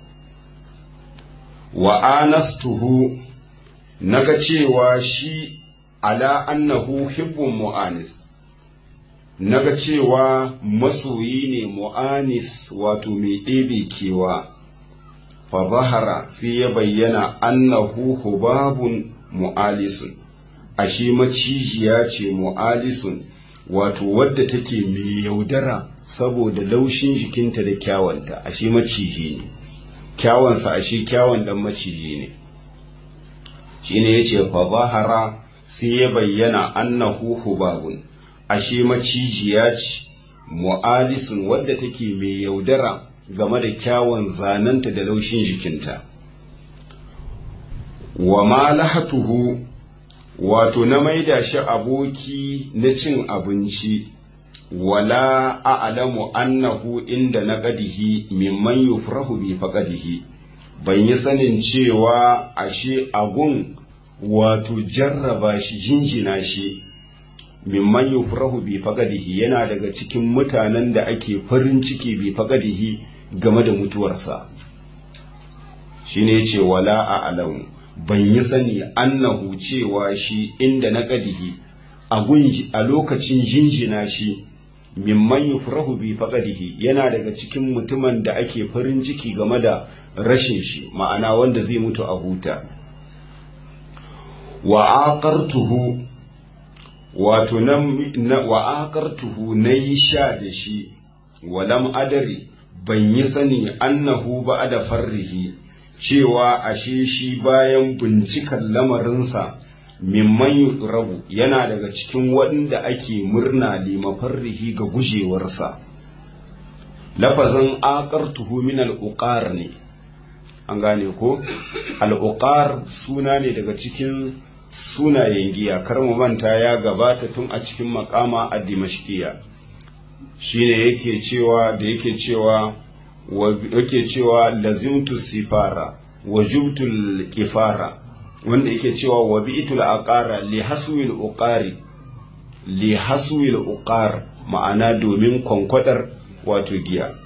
wa anastuhu naga cewa shi ala annahu hibbun mu'anis naga cewa masoyi ne mu'anis wato mai ɗebe kewa fa zahara sai ya bayyana annahu hubabun mu'alisun ashe macijiya ce mu'alisun wato wadda take mai yaudara saboda laushin jikinta da kyawanta ashe maciji ne kyawansa ashe kyawun dan maciji ne shine yace fa zahara sai ya bayyana annahu hubabun ashe macijiya ce mu'alisun wadda take mai yaudara game da kyawun zananta da laushin jikinta wa ma lahatuhu wato na maida shi aboki na cin abinci wala a'lamu annahu inda na qadihi mimman yufrahu bi faqadihi ban yi sanin cewa ashe agun wato jarraba shi jinjina shi mimman yufrahu bi faqadihi yana daga cikin mutanen da ake farin ciki bi faqadihi game da mutuwarsa shine yace wala a'lamu ban yi sani annahu cewa shi inda na qadihi a lokacin jinjina shi mimman yufrahu bi faqadihi yana daga cikin mutumin da ake farin ciki game da rashin shi ma'ana wanda zai mutu a huta wa aqartuhu wato na wa aqartuhu nayi sha da shi walam adari ban yi sani annahu ba'da farrihi cewa ashe shi bayan bincikan lamarinsa mimman rabu yana daga cikin waɗanda ake murna limafarrihi ga gujewarsa lafazin aqartuhu min al-uqar ne an gane ko al-uqar suna ne daga cikin sunayen giya kar mu manta ya gabata tun a cikin makama a dimashkiya shine yake cewa da yake cewa yake cewa lazimtu sifara wajubtul kifara wanda yake cewa wa bi'tul aqara li haswil uqari li haswil uqar ma'ana domin kwankwadar wato giya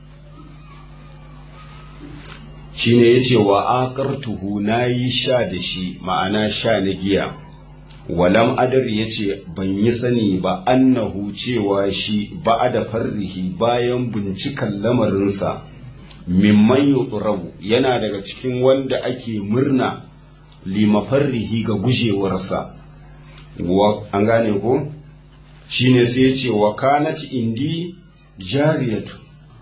shine yace wa aqartuhu nayi sha da shi ma'ana sha na giya walam adar yace ban yi sani ba annahu cewa shi ba da farrihi bayan bincikan lamarinsa mimman yutrabu yana daga cikin wanda ake murna limafarrihi ga gujewarsa an gane ko shine sai ya ce wa kanat indi jariyatu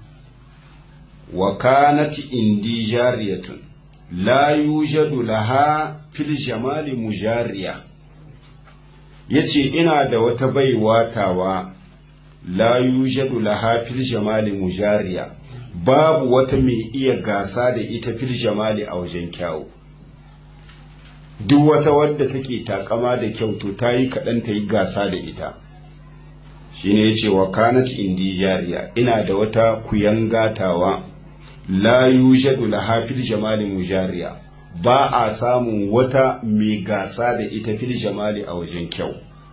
wa kanat indi jariyatun la yujadu laha fil jamali mujariya yace ina da wata baiwa tawa la yujadu laha fil jamali mujariya babu wata mai iya gasa da ita fil jamali a wajen kyawu duk wata wadda take takama da kyau to ta yi kaɗan ta yi gasa da ita shine ya ce wa kanat indi jariya ina da wata kuyan gatawa la yujadu laha fil jamali mujariya ba a samun wata mai gasa da ita fil jamali a wajen kyau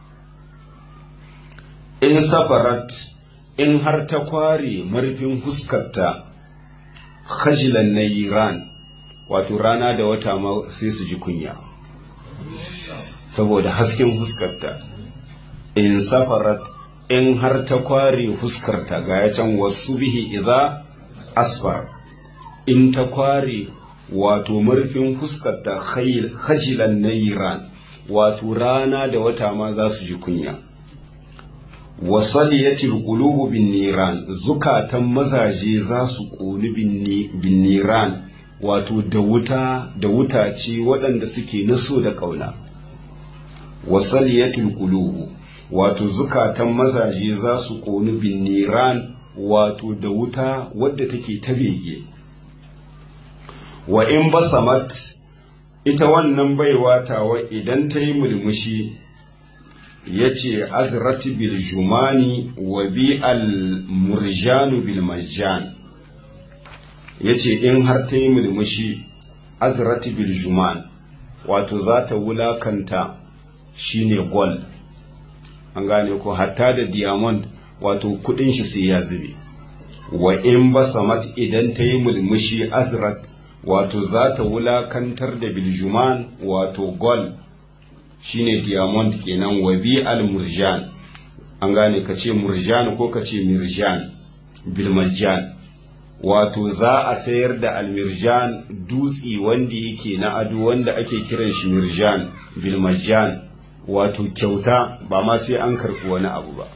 in safarat in har ta kware marfin huskarta khajilan na iran wato rana da wata ma sai su ji kunya saboda hasken huskarta in safarat in har ta kware huskarta ga ya can wasu bihi idza asfar in ta kware wato marfin huskarta khajilan na iran wato rana da wata ma za su ji kunya wasaliyatil qulubu bin niran zukatan mazaje za su ƙoni bin niran wato da wuta da wutace waɗanda suke naso da ƙauna wasaliyatil qulubu wato zukatan mazaje za su ƙoni bin niran wato da wuta wadda take ta bege wa in basamat ita wannan baiwa tawa idan ta yi mulmushi ya ce azrati bil jumani wa bi al murjanu bil majjan ya ce in har ta yi mulmushi azrati bil juman wato za ta wulakanta shine gold an gane ko hatta da diamond wato kudin shi sai ya zube wa in basamat idan ta yi mulmushi azrat wato za ta wulakantar da biljuman wato gol shine diamond kenan wa bi al murjan an gane ka ce murjan ko ka ce mirjan bilmarjan wato za a sayar da almirjan dutsi wanda yake na ado wanda ake kiran shi mirjan bilmarjan wato kyauta ba ma sai an karɓi wani abu ba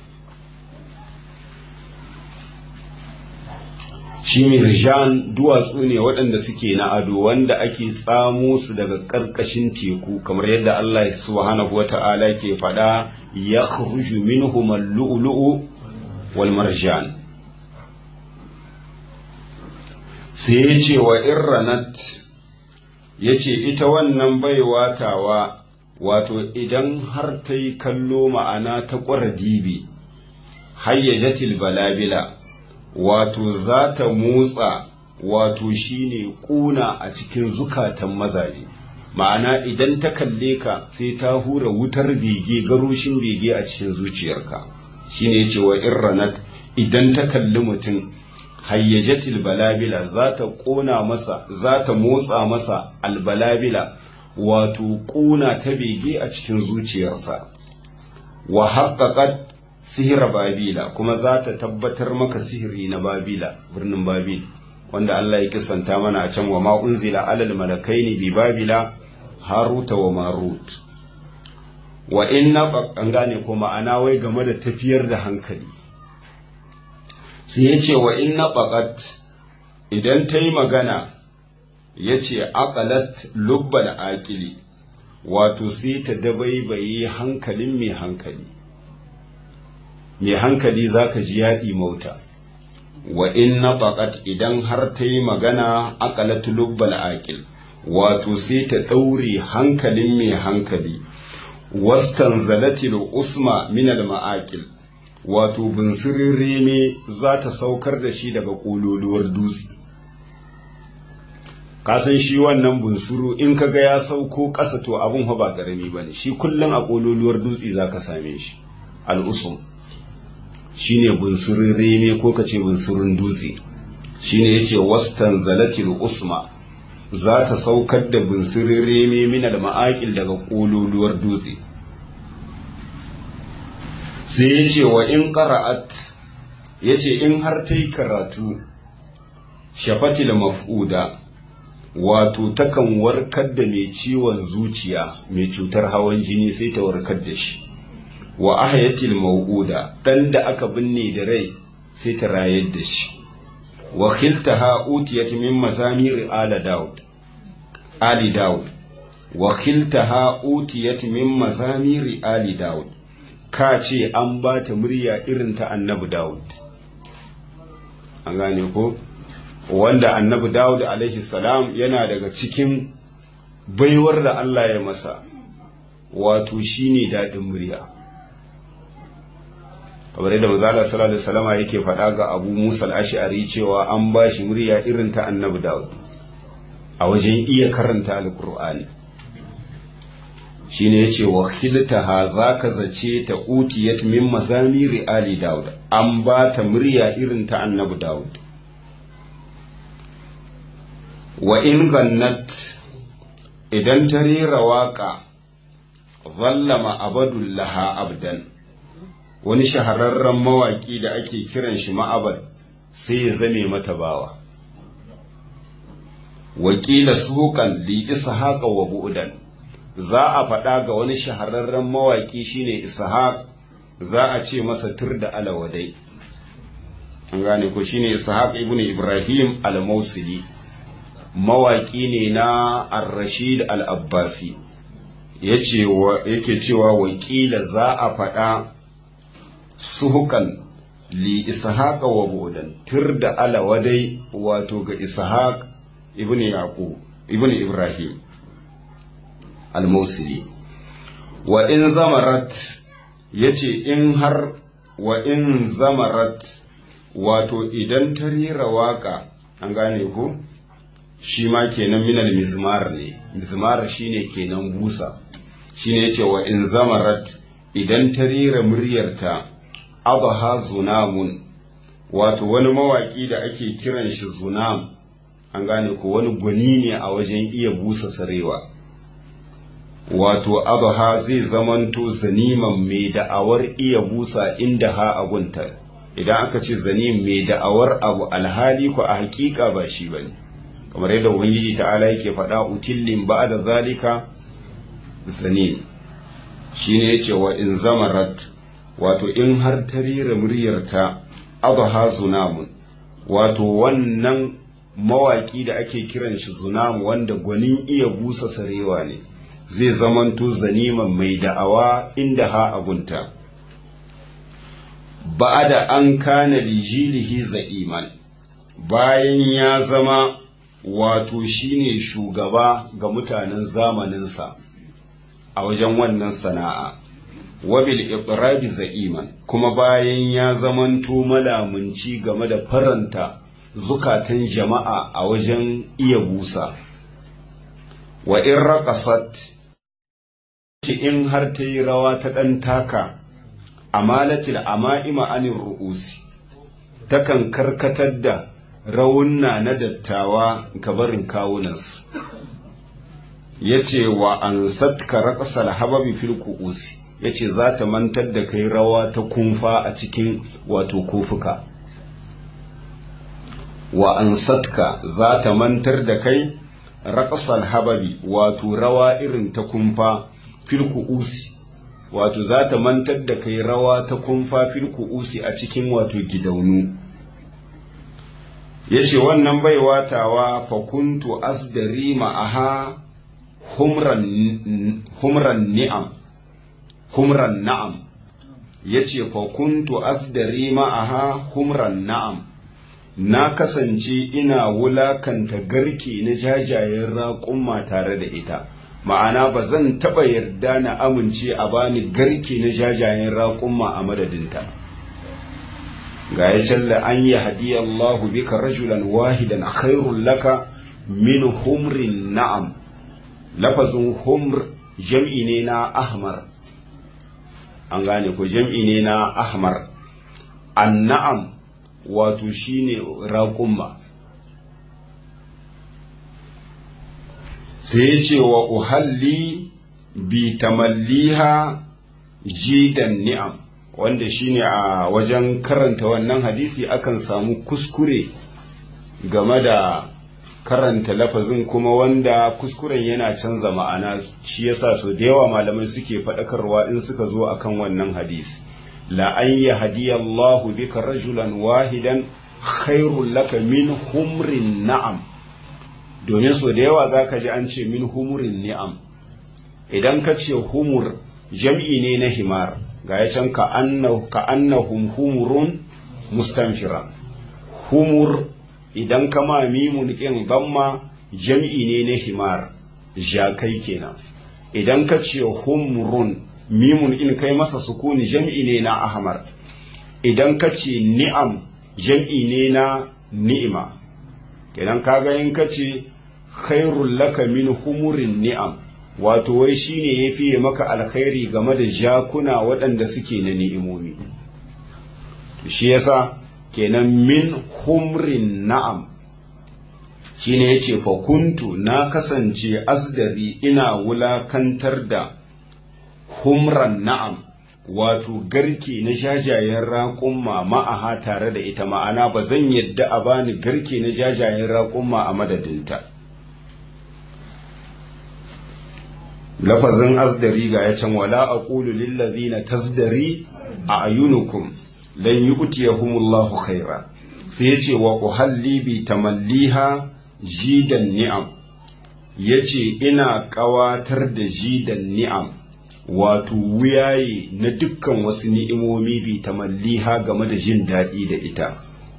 shi mirjan duwatsu ne waɗanda suke na ado wanda ake tsamo su daga ƙarƙashin teku kamar yadda Allah subhanahu wa ta'ala ke faɗa ya khruju minhum al-lu'lu'u wal marjan sai ya ce wa irranat ya ce ita wannan baiwa tawa wato idan har ta yi kallo ma'ana ta ƙwara dibi hayyajatil balabila wato za ta motsa wato shine kuna a cikin zukatan mazaje ma'ana idan ta kalle ka sai ta hura wutar bege garoshin bege a cikin zuciyarka shine yace wa irranat idan ta kalli mutum hayyajatil balabila za ta kona masa za ta motsa masa albalabila wato kuna ta bege a cikin zuciyarsa wa haqqaqat sihira babila kuma za ta tabbatar maka sihiri na babila birnin babil wanda Allah ya kisanta mana a can wa ma unzila alal malakaini bi babila haruta wa marut wa inna an gane ko ma'ana wai game da tafiyar da hankali sai ya ce wa inna faqat idan ta yi magana ya ce aqalat lubbal aqili wato sai ta dabaibaye hankalin mai hankali mai hankali za ka ji yaɗi mauta wa in na idan har ta yi magana aƙalatu lubbal aƙil wato sai ta ɗaure hankalin mai hankali wastan zalatil usma minal ma'aƙil wato bunsirin reme za ta saukar da shi daga ƙololuwar dutse kasan shi wannan bunsuru in ka ga ya sauko ƙasa to abin ba ƙarami ba ne shi kullum a ƙololuwar dutse za ka same shi al'usum shine bunsurin reme ko kace bunsurin dutse shine yace wastan zalatil usma za ta saukar da bunsurin reme mina da ma'aƙil daga ƙololuwar dutse sai yace wa in qara'at yace in har ta yi karatu shafatil maf'uda wato takan warkar da mai ciwon zuciya mai cutar hawan jini sai ta warkar da shi wa ahayatil mawuda dan da aka binne da rai sai ta rayar da shi wa khiltaha utiyat min mazamir ala daud ali daud wa khiltaha utiyat min mazamir ali daud ka ce an ba ta murya irin ta annabi daud an gane ko wanda annabi daud alaihi salam yana daga cikin baiwar da Allah ya masa wato shine daɗin murya kamar yadda manzala sallallahu alaihi wasallama yake faɗa ga Abu Musa al-Ash'ari cewa an ba shi murya irin ta Annabi Dawud a wajen iya karanta Al-Qur'ani shine yace wa khiltaha zaka zace ta utiyat min mazamiri ali Dawud an ba ta murya irin ta Annabi Dawud wa in gannat idan ta rera waka zallama abadullaha abdan wani shahararren mawaƙi da ake kiran shi ma'abad sai ya zame mata bawa wakila sukan li ishaqa wa bu'dan za a faɗa ga wani shahararren mawaƙi shine ishaq za a ce masa tur da alawadai an gane ko shine ishaq ibn ibrahim al-mausili mawaki ne na ar-rashid al-abbasi yake cewa wakila za a faɗa suhukan li ishaq wa budan tur da alawadai wato ga ishaq ibn yaqub ibn ibrahim al-mausili wa in zamarat yace in har wa in zamarat wato idan ta rera waka an gane ko shi ma kenan minal mizmar ne mizmar shine kenan busa shine yace wa in zamarat idan ta rera muryarta abaha zunamun wato wani mawaki da ake kiran shi zunam an gane ko wani gwani ne a wajen iya busa sarewa wato abaha zai zamanto zaniman mai da'awar iya busa inda ha agunta idan aka ce zanim mai da'awar abu alhali ko a hakika ba shi bane kamar yadda ubangiji ta'ala yake faɗa utillin ba da zalika zanim shine yace wa in zamarat wato in har ta rera muryarta abaha zunamun wato wannan mawaki da ake kiran shi zunam wanda gwanin iya busa sarewa ne zai zamanto zaniman mai da'awa inda ha agunta ba da an kana lijilihi za'iman bayan ya zama wato shine shugaba ga mutanen zamaninsa a wajen wannan sana'a wabil iqrabi za'iman kuma bayan ya zamanto malamunci game da faranta zukatan jama'a a wajen iya busa wa in raqasat in har ta yi rawa ta ɗan taka amalatil ama'ima anin ru'usi takan karkatar da rawunna na dattawa gabarin kawunansu ya ce wa an satka raƙasar hababi fil ku'usi ya ce za ta mantar da kai rawa ta kumfa a cikin wato kofuka wa an satka za ta mantar da kai raƙasar hababi wato rawa irin ta kumfa filku usi wato za ta mantar da kai rawa ta kumfa filku usi a cikin wato gidaunu ya ce wannan baiwa tawa fakuntu asdari ma'aha humran ni'am humran na'am ya ce fakuntu asdari ma'aha humran na'am na kasance ina wulakanta garke na jajayen raƙumma tare da ita ma'ana ba zan taɓa yarda na amince a bani garke na jajayen raƙumma a madadinta ga ya challa an yi hadiyallahu bika rajulan wahidan khairun laka min humrin na'am lafazin humr jam'i ne na ahmar an gane ko jam'i ne na ahmar an na'am wato shine raƙumma sai ya ce wa uhalli bi tamalliha jidan ni'am wanda shine a wajen karanta wannan hadisi akan samu kuskure game da karanta lafazin kuma wanda kuskuren yana canza ma'ana shi yasa so da yawa malamai suke faɗakarwa in suka zo akan wannan hadisi la an yahdiyallahu bika rajulan wahidan khairul laka min humrin na'am domin so da yawa za ka ji an ce min humurin ni'am idan ka ce humur jam'i ne na himar ga ya can ka annahum humurun mustanfira humur idan ka ma mimun ƙin gamma jam'i ne na himar jakai kenan idan ka ce humurun mimun in kai masa sukuni jam'i ne na ahmar idan ka ce ni'am jam'i ne na ni'ima kenan kaga in ka ce khairul laka min humurin ni'am wato wai shine ya fiye maka alkhairi game da jakuna waɗanda suke na ni'imomi shi yasa kenan min humrin na'am shine yace fa kuntu na kasance asdari ina wulakantar da humran na'am wato garke na jajayen raƙumma ma'aha tare da ita ma'ana ba zan yadda a bani garke na jajayen raƙumma a madadinta lafazin asdari ga ya can wala aqulu lillazina tasdari a ayunukum lan yu'tiyahumullahu khaira sai yace wa uhalli bi tamalliha jidan ni'am yace ina kawatar da jidan ni'am wato wuyaye na dukkan wasu ni'imomi bi tamalliha game da jin daɗi da ita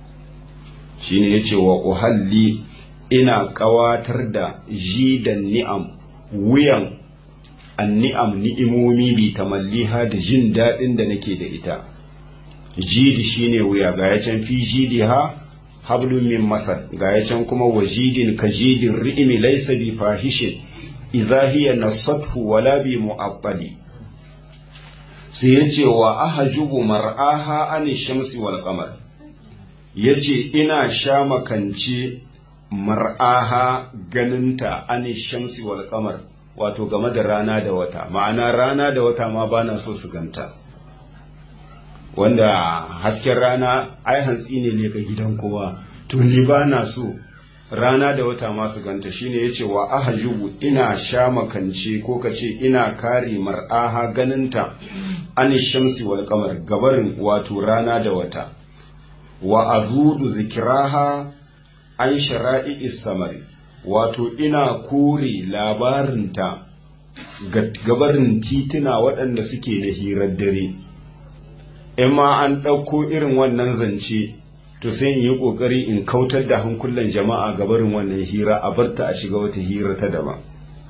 shine yace wa uhalli ina kawatar da jidan ni'am wuyan anni'am ni'imomi bi tamalliha da jin daɗin da nake da ita jidi shine wuya ga ya can fi jidiha hablum min masar ga ya can kuma wajidin ka jidin ri'imi laysa bi fahishin idza hiya nasathu wala bi mu'attali sai yace wa ahjubu mar'aha an shamsi wal qamar yace ina sha makance mar'aha ganinta an shamsi wal qamar wato game da rana da wata ma'ana rana da wata ma bana so su ganta wanda hasken rana ai hantsi ne ne ga gidan kowa to ni bana so rana da wata ma su ganta shine yace wa ahjubu ina sha makance ko kace ina kare mar'aha ganinta an shamsi wal qamar gabarin wato rana da wata wa azudu zikraha an shara'i samari wato ina kore labarinta gabarin tituna waɗanda suke na hirar dare in ma an ɗauko irin wannan zance to sai in yi ƙoƙari in kautar da hankulan jama'a gabarin wannan hira a barta a shiga wata hira ta daban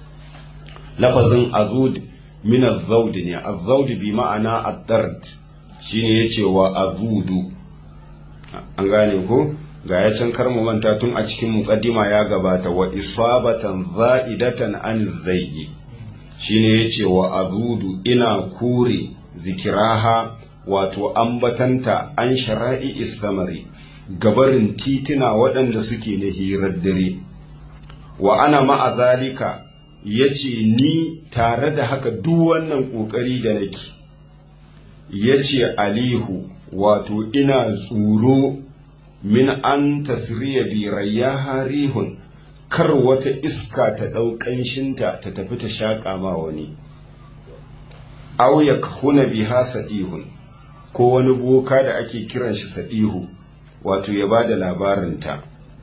lafazin azud min azaud ne azaud bi ma'ana ad-dard shine yace wa azudu an gane ko ga ya can kar mu manta tun a cikin muqaddima ya gabata wa isabatan za'idatan an zaigi shine yace wa azudu ina kure zikiraha wato ambatanta an shara'i isamari gabarin titina waɗanda suke na hirar dare wa ana ma'a zalika yace ni tare da haka duk wannan ƙoƙari da nake yace alihu wato ina tsoro min an tasriya bi rayyaha rihun kar wata iska ta ɗau ƙanshinta ta tafi ta shaƙa ma wani aw yakhuna biha sadihun ko wani boka da ake kiran shi sadihu wato ya bada labarinta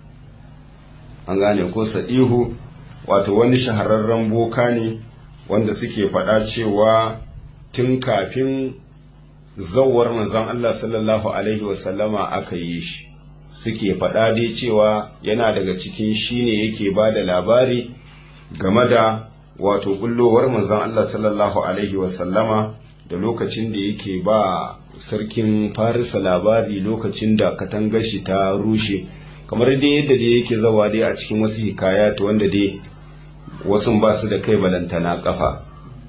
an gane ko sadihu wato wani shahararren boka ne wanda suke faɗa cewa tun kafin zawar manzon Allah sallallahu alaihi wasallama aka yi shi suke faɗa dai cewa yana daga cikin shi ne yake ba da labari game da wato bullowar manzon Allah sallallahu alaihi wasallama da lokacin da yake ba sarkin farisa labari lokacin da katangar shi ta rushe kamar dai yadda dai yake zawa dai a cikin wasu hikayat wanda dai wasu ba su da kai balantana kafa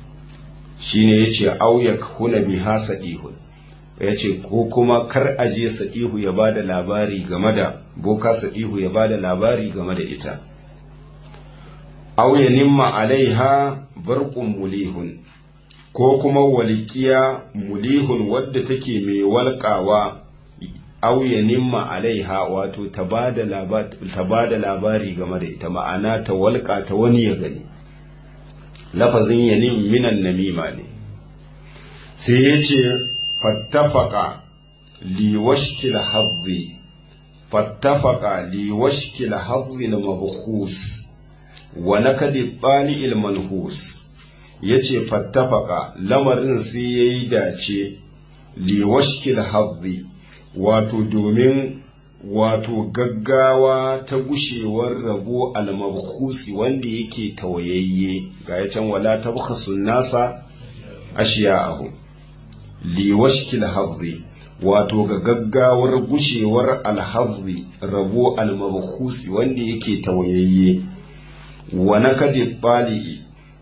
shine yace auyak huna biha sadihun ya ce ko kuma kar aje sadihu ya bada labari game da boka sadihu ya bada labari game da ita aw ya nimma alaiha barqun mulihun ko kuma walikiya mulihun wadda take mai walƙawa aw ya nimma alaiha wato ta bada labari ta bada labari game da ita ma'ana ta walƙa ta wani ya gani lafazin yanim minan namima ne sai ya ce fattafaka liwashkil hazzi fattafaka liwashkil hazzi na mabkhus wa nakadi bali'il manhus yace fattafaka lamarin sai yayi dace liwashkil hazzi wato domin wato gaggawa ta gushewar rabo al-mabkhusi wanda yake tawayayye ga ya can wala tabkhasun nasa ashiya'ahu liwashkil hazzi wato ga gaggawar gushewar alhazzi rabo almabkhusi wanda yake tawayayye wa nakadi bali'i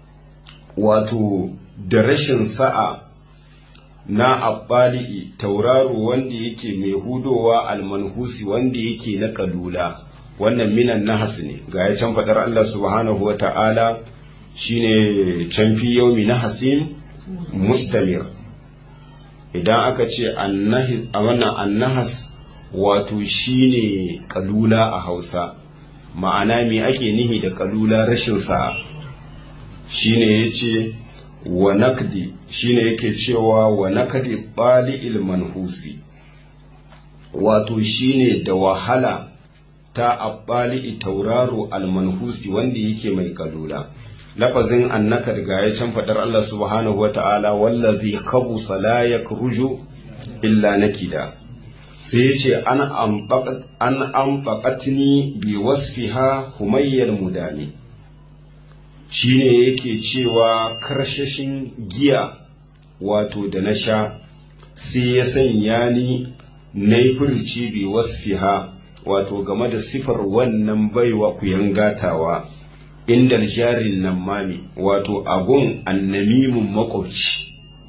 wato da rashin sa'a na abbali'i tauraro wanda yake mai hudowa almanhusi wanda yake na kalula wannan minan nahas ne ga ya can faɗar Allah subhanahu wa ta'ala shine can fi yaumi nahasin mustamir idan aka ce a wannan annahas wato shine kalula a hausa ma'ana me ake nihi da kalula rashin sa'a shine ya ce wa nakdi shine yake cewa wa nakdi ɓali'il manhusi wato shine da wahala ta abbali'i tauraro almanhusi wanda yake mai kalula lafazin annaka daga ya can faɗar Allah subhanahu wa ta'ala wallazi khabusa la yakruju illa nakida sai ya ce an amfaƙatini bi wasfiha humayyar mudani shine yake cewa karshashin giya wato da na sha sai ya sanya ni na yi furci bi wasfiha wato game da sifar wannan baiwa ku gatawa inda jarin nan mami wato agun annamimin makwabci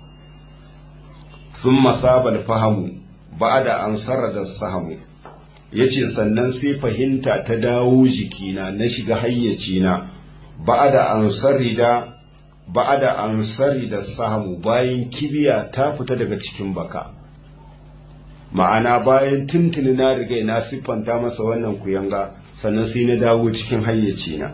sun masabal fahamu ba da an da sahamu ya ce sannan sai fahimta ta dawo jikina na shiga hayyacina ba da an da ba da an da sahamu bayan kibiya ta fita daga cikin baka ma'ana bayan tuntuni na riga na siffanta masa wannan kuyanga sannan sai na dawo cikin hayyacina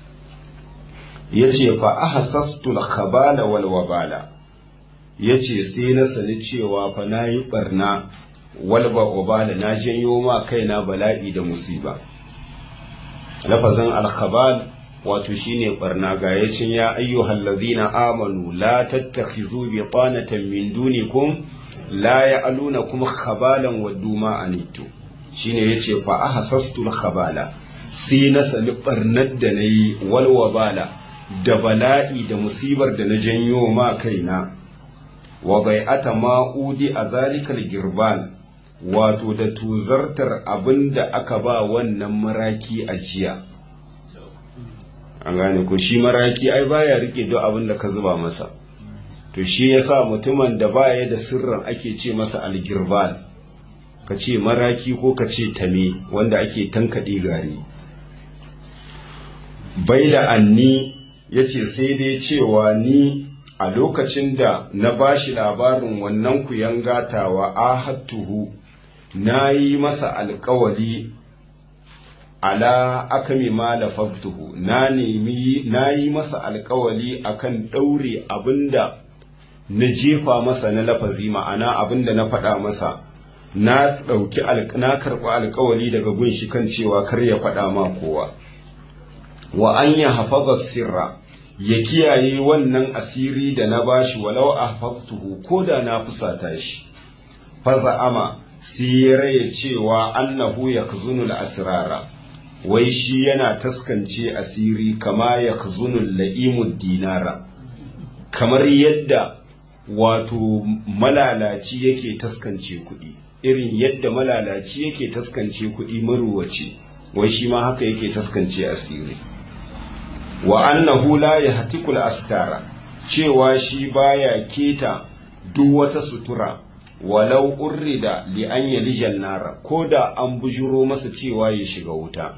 ya ce fa ahasastul khabala wal wabala ya ce sai na sani cewa fa na yi barna walba wabala na janyo ma kaina bala'i da musiba lafazin alkhabal wato shine barna ga yacin ya ayyuhal ladina amanu la tattakhizu bitanatan min dunikum la ya'lunakum khabalan waddu ma anitu shine yace fa ahasastul khabala sai na sani barnar da nayi wal wabala da bala'i da musibar da na janyo ma kaina wa bai'ata ma'udi a zalikal girban wato da tuzartar abin da aka ba wannan maraki a jiya an gane ko shi maraki ai baya rike duk abin da ka zuba masa to shi yasa mutumin da baya da sirrin ake ce masa algirban ka ce maraki ko ka ce tame wanda ake tankaɗe gari bai da anni ya ce sai dai cewa ni a lokacin da na bashi labarin wannan kuyan gatawa ahattuhu na yi masa alkawali ala akami ma lafaftuhu na nemi na yi masa alkawali akan ɗaure abinda na jefa masa na lafazi ma'ana abinda na faɗa masa na ɗauki na karɓi alkawali daga gunshi kan cewa kar ya faɗa ma kowa wa an ya hafaza sirra ya kiyaye wannan asiri da na bashi walau a hafaftuhu ko da na fusata shi faza ama sai ya raya cewa annahu ya kazunul asirara wai shi yana taskance asiri kama ya kazunul la'imud dinara kamar yadda wato malalaci yake taskance kuɗi irin yadda malalaci yake taskance kuɗi maruwaci wai shi ma haka yake taskance asiri wa annahu la yahtikul astara cewa shi baya keta duk wata sutura walau urrida li an yalijan nara ko da an bujuro masa cewa ya shiga wuta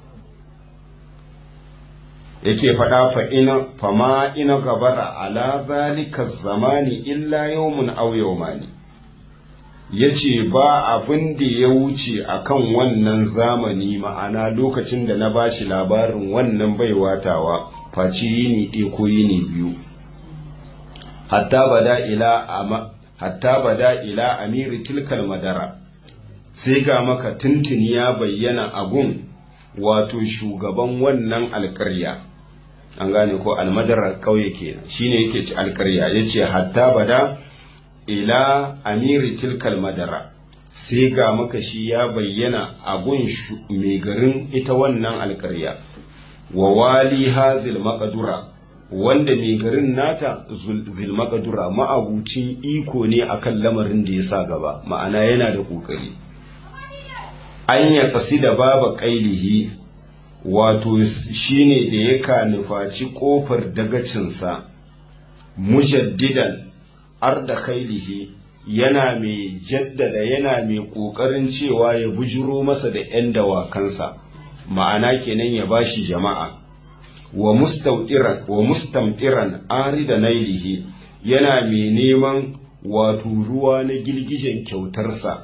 yake faɗa fa ina fama ina gabara ala zalika zamani illa yawmun aw yawmani yace ba abin da ya wuce akan wannan zamani ma'ana lokacin da na bashi labarin wannan baiwatawa faci yini ɗaya ko yini biyu hatta bada ila ama hatta bada ila amiri tilkal madara sai ga maka tuntuni ya bayyana agun wato shugaban wannan alƙarya an gane ko almadara ƙauye kenan shine yake ci alƙarya yace hatta bada ila amiri tilkal madara sai ga maka shi ya bayyana agun mai garin ita wannan alƙarya wa wali hazil maqdura wanda mai garin nata zilmakadura ma'abucin iko ne akan lamarin da ya sa gaba ma'ana yana da ƙoƙari an ya kasi da baba ƙailihi wato shine da ya nufaci ƙofar dagacinsa mujaddidan arda kailihi yana mai jaddada yana mai ƙoƙarin cewa ya bujiro masa da 'yan dawakansa ma'ana kenan ya bashi jama'a wa mustaudiran wa mustamdiran arida nailihi yana mai neman wato ruwa na girgijen kyautarsa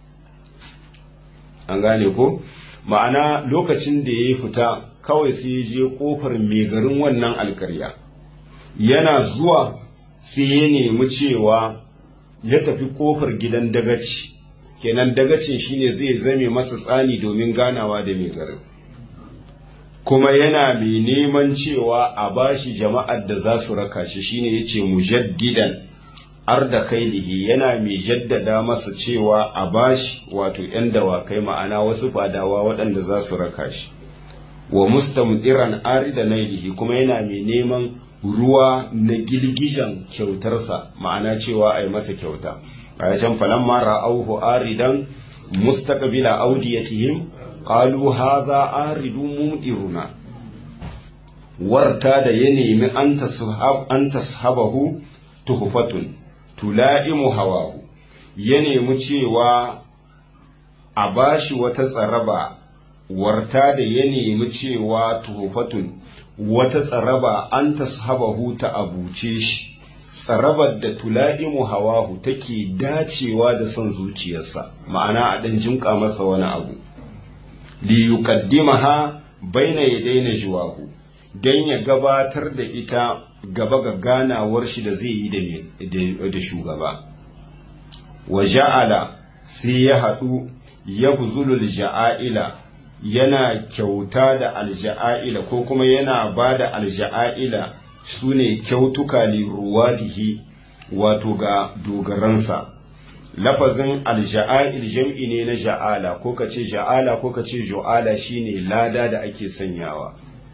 an gane ko ma'ana lokacin da ya fita kawai sai ya je kofar mai garin wannan alkarya yana zuwa sai ya nemi cewa ya tafi kofar gidan dagaci kenan dagacin shine zai zame masa tsani domin ganawa da mai garin kuma yana mai neman cewa a bashi jama'ar da za su raka shi shine yace mujaddidan arda kailihi yana mai jaddada masa cewa a bashi wato ‘yan dawakai ma'ana wasu fadawa waɗanda za su raka shi wa mustamdiran arida nailihi kuma yana mai neman ruwa na girgijan kyautarsa ma'ana cewa a yi masa kyauta a can falan mara auhu aridan mustaqbila audiyatihim qalu hadha aridun mudiruna warta da ya nemi an tashabahu tuhfatun tula'imu hawahu ya nemi cewa a bashi wata tsaraba warta da ya nemi cewa tuhufatun wata tsaraba an tashabahu ta abuce shi tsarabar da tula'imu hawahu take dacewa da son zuciyarsa ma'ana a ɗan jimƙa masa wani abu li yuqaddimaha baina yadayna jiwahu dan ya gabatar da ita gaba ga ganawar shi da zai yi da shugaba wa ja'ala sai ya haɗu ya buzulul ja'a'ila yana kyauta da alja'a'ila ko kuma yana ba da alja'a'ila su ne kyautuka liruwadihi wato ga dogaransa lafazin alja'a'il jam'i ne na ja'ala ko ka ce ja'ala ko ka ce jo'ala shine lada da ake sanyawa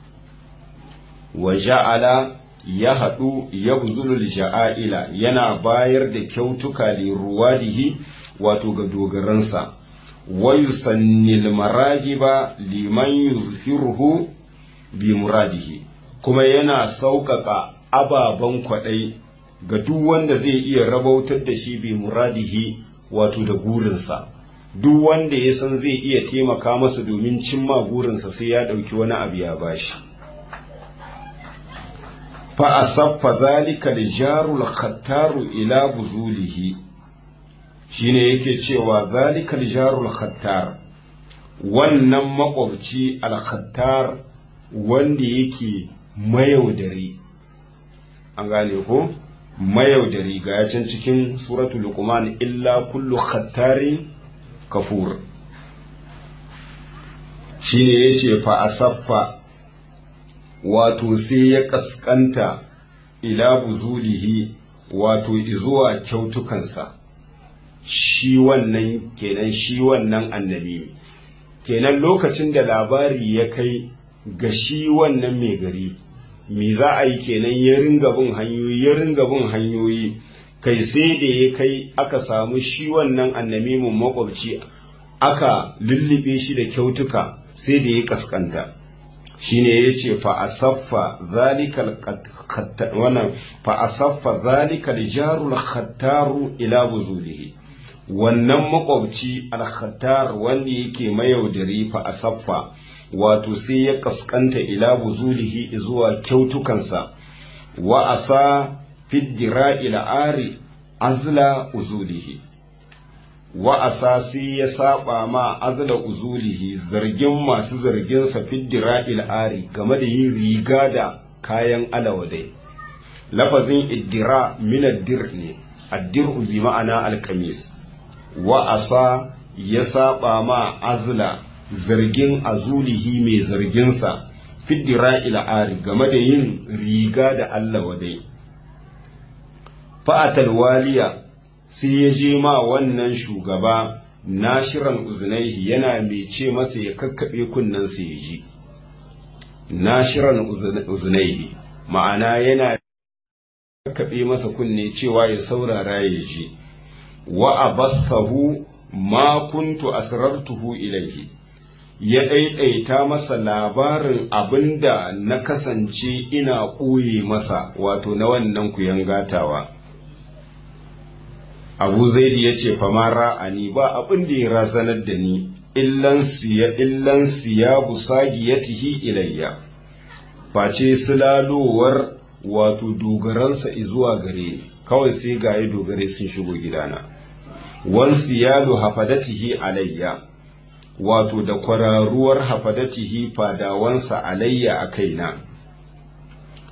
wa ja'ala ya haɗu ya buzulul ja'a'ila yana bayar da kyautuka liruwadihi wato ga dogaransa wa yusannil maragiba liman yuzhiruhu bi muradihi kuma yana sauƙaƙa ababen kwaɗai ga duk wanda zai iya rabautar da shi bi muradihi wato da gurinsa duk wanda ya san zai iya taimaka masa domin cimma gurinsa sai ya ɗauki wani abu ya bashi fa asaffa zalika lijarul khattaru ila buzulihi shine yake cewa zalika lijarul khattar wannan makwabci al-khattar wanda yake mayaudari an gane ko mayaudari ga can cikin suratul luqman illa kullu khattarin kafur shine yace fa asaffa wato sai ya kaskanta ila buzulihi wato izuwa kyautukansa shi wannan kenan shi wannan annabi kenan lokacin da labari ya kai ga shi wannan mai gari me za a yi kenan ya ringa bin hanyoyi ya ringa bin hanyoyi kai sai da ya kai aka samu shi wannan annamimin makwabci aka lullube shi da kyautuka sai da ya kaskanta shine ya ce fa asaffa zalikal wannan fa asaffa zalikal jarul khattaru ila buzulihi wannan makwabci al-khattar wanda yake mayaudari fa asaffa wato sai ya kaskanta ila buzulihi zuwa kyautukansa wa asa fiddira ila ari azla uzulihi wa asa sai ya saba ma azla uzulihi zargin masu zarginsa fiddira ila ari game da yin riga da kayan alawadai lafazin iddira min addir ne addir bi ma'ana alkamis wa asa ya saba ma azla zargin azulihi mai zarginsa fiddira ari game da yin riga da Allah wadai. Fa'atal waliya sai ya je ma wannan shugaba nashiran uzunaihi yana mai ce masa ya kakkaɓe kunnensa ya ji. Nashiran uzunaihi ma'ana yana kakkaɓe masa kunne cewa ya saurara ya ji. Wa abathahu ma kuntu asrartuhu ilaihi. ya ɗaiɗaita masa labarin abin da na kasance ina ɓoye masa wato na wannan kuyan gatawa. Abu Zaidi ya ce famara a ni ba abin da ya razanar da ni illan siya illan siya busagiyatihi ilayya face sulalowar wato dogaransa zuwa gare ni kawai sai gaye dogare sun shigo gidana wal siyalu hafadatihi alayya wato da kwararuwar hafadatihi fadawansa alayya a kaina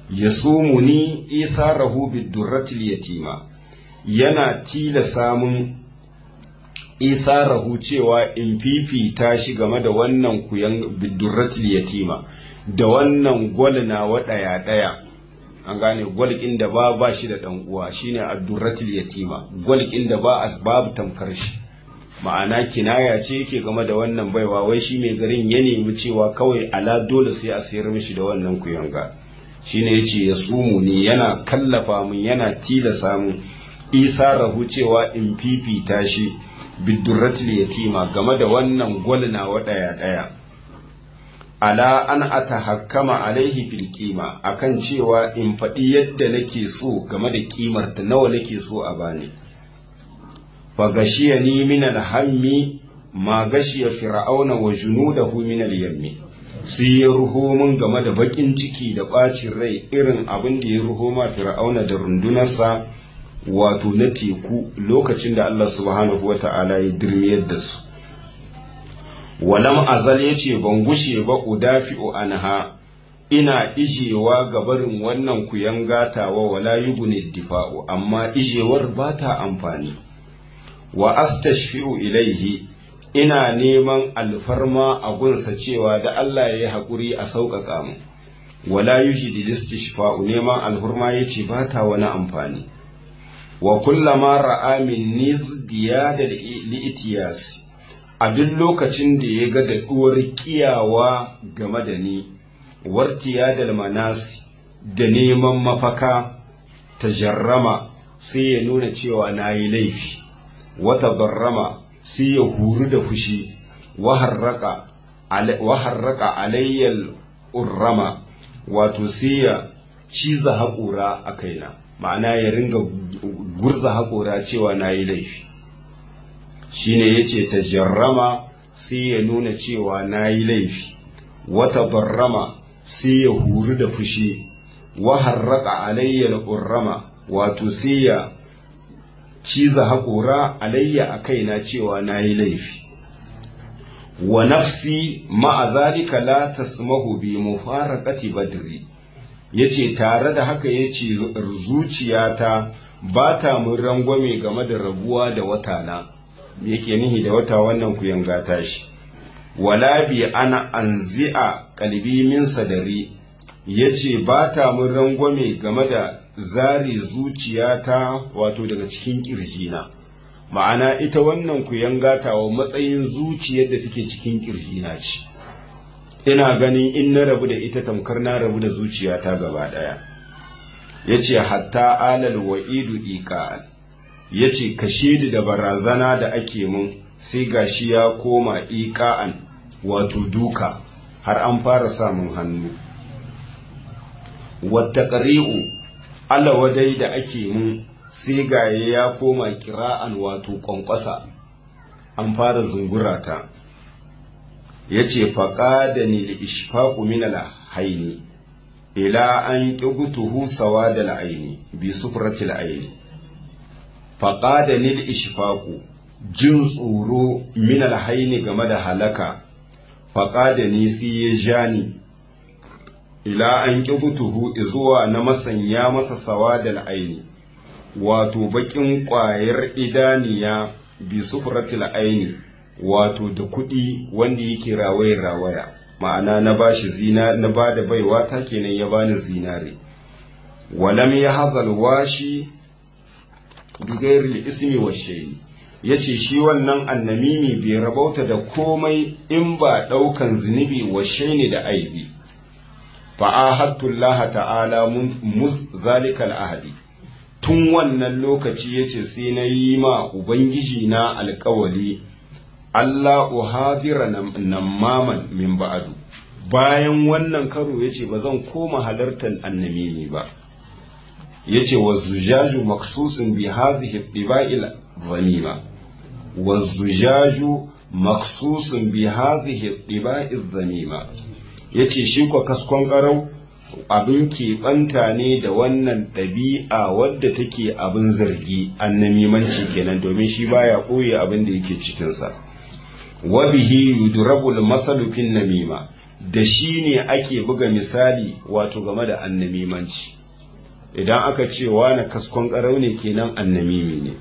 yasumuni itharahu bidurratil yatima yana tilasa mun isarahu cewa in fifita shi game da wannan kuyan bidurratil yatima da wannan gwal na waɗaya ɗaya an gane gwalƙin da ba ba shi da ɗan uwa shine addurratil yatima gwalƙin da ba babu tamkar shi ma'ana kinaya ce yake game da wannan baiwa wai shi mai garin ya nemi cewa kawai ala dole sai a sayar mishi da wannan kuyanga shine yace ya sumu ne yana kallafa mun yana tilasa mun isarahu cewa in fifita shi bidurratil yatima game da wannan gwal na waɗaya ɗaya ala an atahakkama alaihi fil qima akan cewa in faɗi yadda nake so game da kimar ta nawa nake so a bani fa gashiyani min alhammi ma gashiya fir'auna wa junudahu min al-yammi sai ya ruho mun game da bakin ciki da bacin rai irin abin da ya ruho ma fir'auna da rundunarsa wato na teku lokacin da Allah subhanahu wa ta'ala ya dirmiyar da su walam azal ya ce ban gushe ba udafi'u anha ina ijewa ga barin wannan kuyan gatawa wala yugune difa'u amma ijewar ba ta amfani wa astashfi'u ilaihi ina neman alfarma a gunsa cewa da Allah ya yi haƙuri a sauƙaƙa mu wala yujidi listishfa'u neman alhurma ya ce ba ta wani amfani wa kullama ra'a min nizdiya da li'itiyasi a duk lokacin da ya ga daɗuwar kiyawa game da ni wartiya da manasi da neman mafaka ta jarrama sai ya nuna cewa na yi laifi wata barrama sai ya huru da fushi waharraka alayyal urrama wato sai ya ciza haƙura a kaina ma'ana ya ringa gurza haƙura cewa na yi laifi shine yace tajarrama sai ya nuna cewa nayi laifi wata barrama sai ya huru da fushi wa harraka alayya al-urrama wato sai ya ciza haƙora alayya a kaina cewa nayi laifi wa nafsi ma'a zalika la tasmahu bi mufaraqati badri yace tare da haka yace zuciyata ba ta mun rangwame game da rabuwa da watana yake nihi da wata wannan ku yanga tashi wala bi ana anzi'a kalbi min sadari yace ba ta mun rangwame game da zari zuciyata wato daga cikin kirjina ma'ana ita wannan ku yanga tawa matsayin zuciyar da take cikin kirjina ce ina ganin in na rabu da ita tamkar na rabu da zuciyata gaba daya yace hatta alal wa'idu iqa'an ya ce kashe da barazana da ake mun sai gashi ya koma iƙa'an wato duka har an fara samun hannu wata ƙari'u wadai da ake mun sai gaye ya koma kira'an wato ƙwanƙwasa an fara zungurata ya ce faƙa da ni da ishfaƙu min haini ila an ƙigutuhu sawa da la'aini bi sufratil aini faƙada nil ishfaku jin tsoro min alhaini game da halaka faƙada ni sai ya ja ni ila an ƙibutuhu zuwa na masanya masa sawa da aini wato baƙin ƙwayar idaniya bi sufratil aini wato da kuɗi wanda yake rawaya rawaya ma'ana na bashi zina na bada baiwa ta kenan ya bani zinare walam ya hazal washi bigairil ismi wa shayi yace shi wannan annamimi bai rabauta da komai in ba daukan zunubi wa shaini da aibi fa ahadullah ta'ala muz zalikal ahadi tun wannan lokaci yace sai na yi ma ubangiji na alkawali Allah uhadira namaman min ba'adu bayan wannan karo yace ba zan koma halartar annamimi ba yace wa zujaju maksusun bi hadhihi tiba'il zamima wa zujaju maksusun bi hadhihi tiba'il zamima yace shi ko kaskon karau abin keɓanta ne da wannan ɗabi'a wadda take abin zargi annamimanci kenan domin shi baya ɓoye abin da yake cikinsa wa bihi yudrabul masalu fin namima da shi ne ake buga misali wato game da annamimanci idan aka ce na kaskon ƙarau ne kenan annamimi ne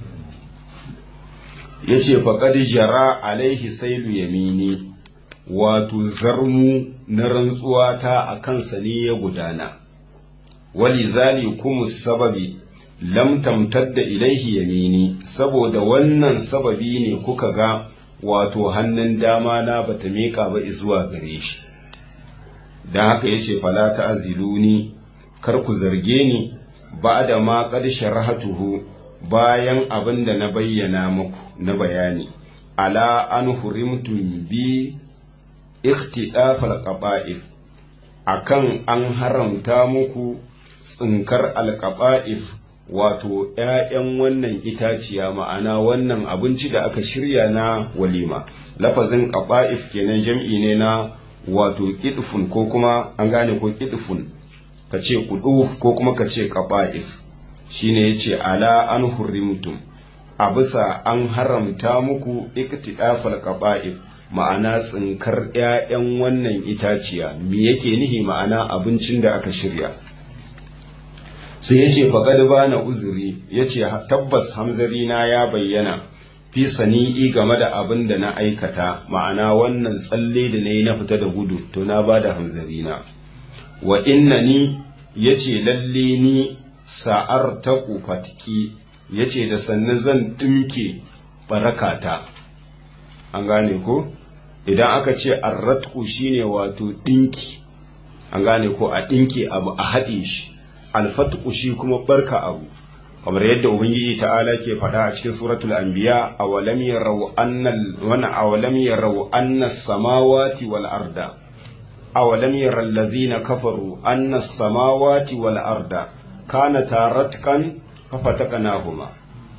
ya ce faƙad jara alaihi sailu yamini wato zarmu na rantsuwa ta a kansa ne ya gudana wali zali kuma sababi lam tamtadda ilaihi yamini saboda wannan sababi ne kuka ga wato hannun dama na bata miƙa ba zuwa gare shi don haka ya ce fala ta aziluni kar ku zarge ni ba da ma qad sharahatuhu bayan abin da na bayyana muku na bayani ala an hurimtum bi ikhtidafal qaba'if akan an haramta muku tsinkar alqaba'if wato ‘ya'yan wannan itaciya ma'ana wannan abinci da aka shirya na walima lafazin ƙaba'if kenan jam'i ne na wato ƙidufun ko kuma an gane ko ƙidufun ka ce ƙuduf ko kuma ka ce ƙaba'if shi ne ya ce ala an hurrimtum a bisa an haramta muku iktidafal ƙaba'if ma'ana tsinkar ‘ya'yan wannan itaciya me yake nihi ma'ana abincin da aka shirya sai ya ce faƙad ba na uzuri ya ce tabbas hamzari na ya bayyana fi sani'i game da abin da na aikata ma'ana wannan tsalle da na yi na fita da gudu to na ba da hamzari na wa inna ni ya ce lalle ni sa'ar ta fatiki ya ce da sannan zan ɗinke barakata an gane ko idan aka ce arratku shine wato ɗinki an gane ko a ɗinke abu a haɗe shi alfatku shi kuma barka abu kamar yadda ubangiji ta'ala ke faɗa a cikin suratul anbiya awalam yarau annal wana awalam yarau anna samawati wal arda awalam yara allazina kafaru anna samawati wal arda kanata ratkan fafataqnahuma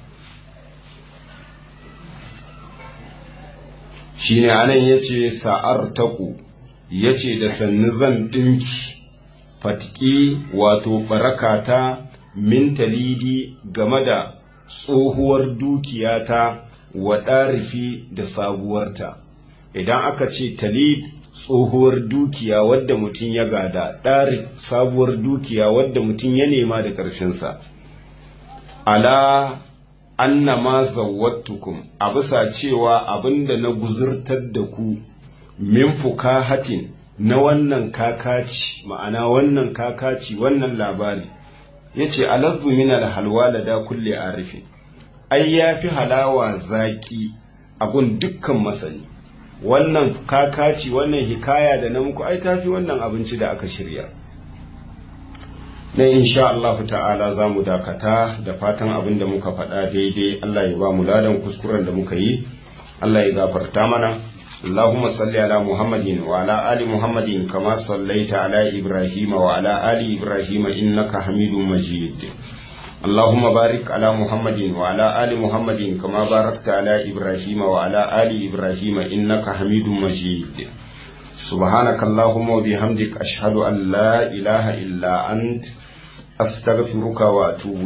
shine anan yace sa'artaku yace da sannu zan dinki fatiki wato barakata min talidi game da tsohuwar dukiyata wa ɗarifi da sabuwarta idan aka ce talid tsohuwar dukiya wadda mutum ya gada ɗarif sabuwar dukiya wadda mutum ya nema da ƙarshensa ala anna ma zawwattukum a bisa cewa abinda na guzurtar da ku min fukahatin na wannan kakaci ma'ana wannan kakaci wannan labari ya ce alazzu min alhalwa da da kulle arifin ai ya fi halawa zaki abun dukkan masani wannan kakaci wannan hikaya da na muku ai tafi wannan abinci da aka shirya na insha Allah ta'ala za mu dakata da fatan abin da muka faɗa daidai Allah ya ba mu ladan kuskuren da muka yi Allah ya gafarta mana اللهم صل على محمد وعلى آل محمد كما صليت على إبراهيم وعلى آل إبراهيم إنك حميد مجيد اللهم بارك على محمد وعلى آل محمد كما باركت على إبراهيم وعلى آل إبراهيم إنك حميد مجيد سبحانك اللهم وبحمدك أشهد أن لا إله إلا أنت أستغفرك وأتوب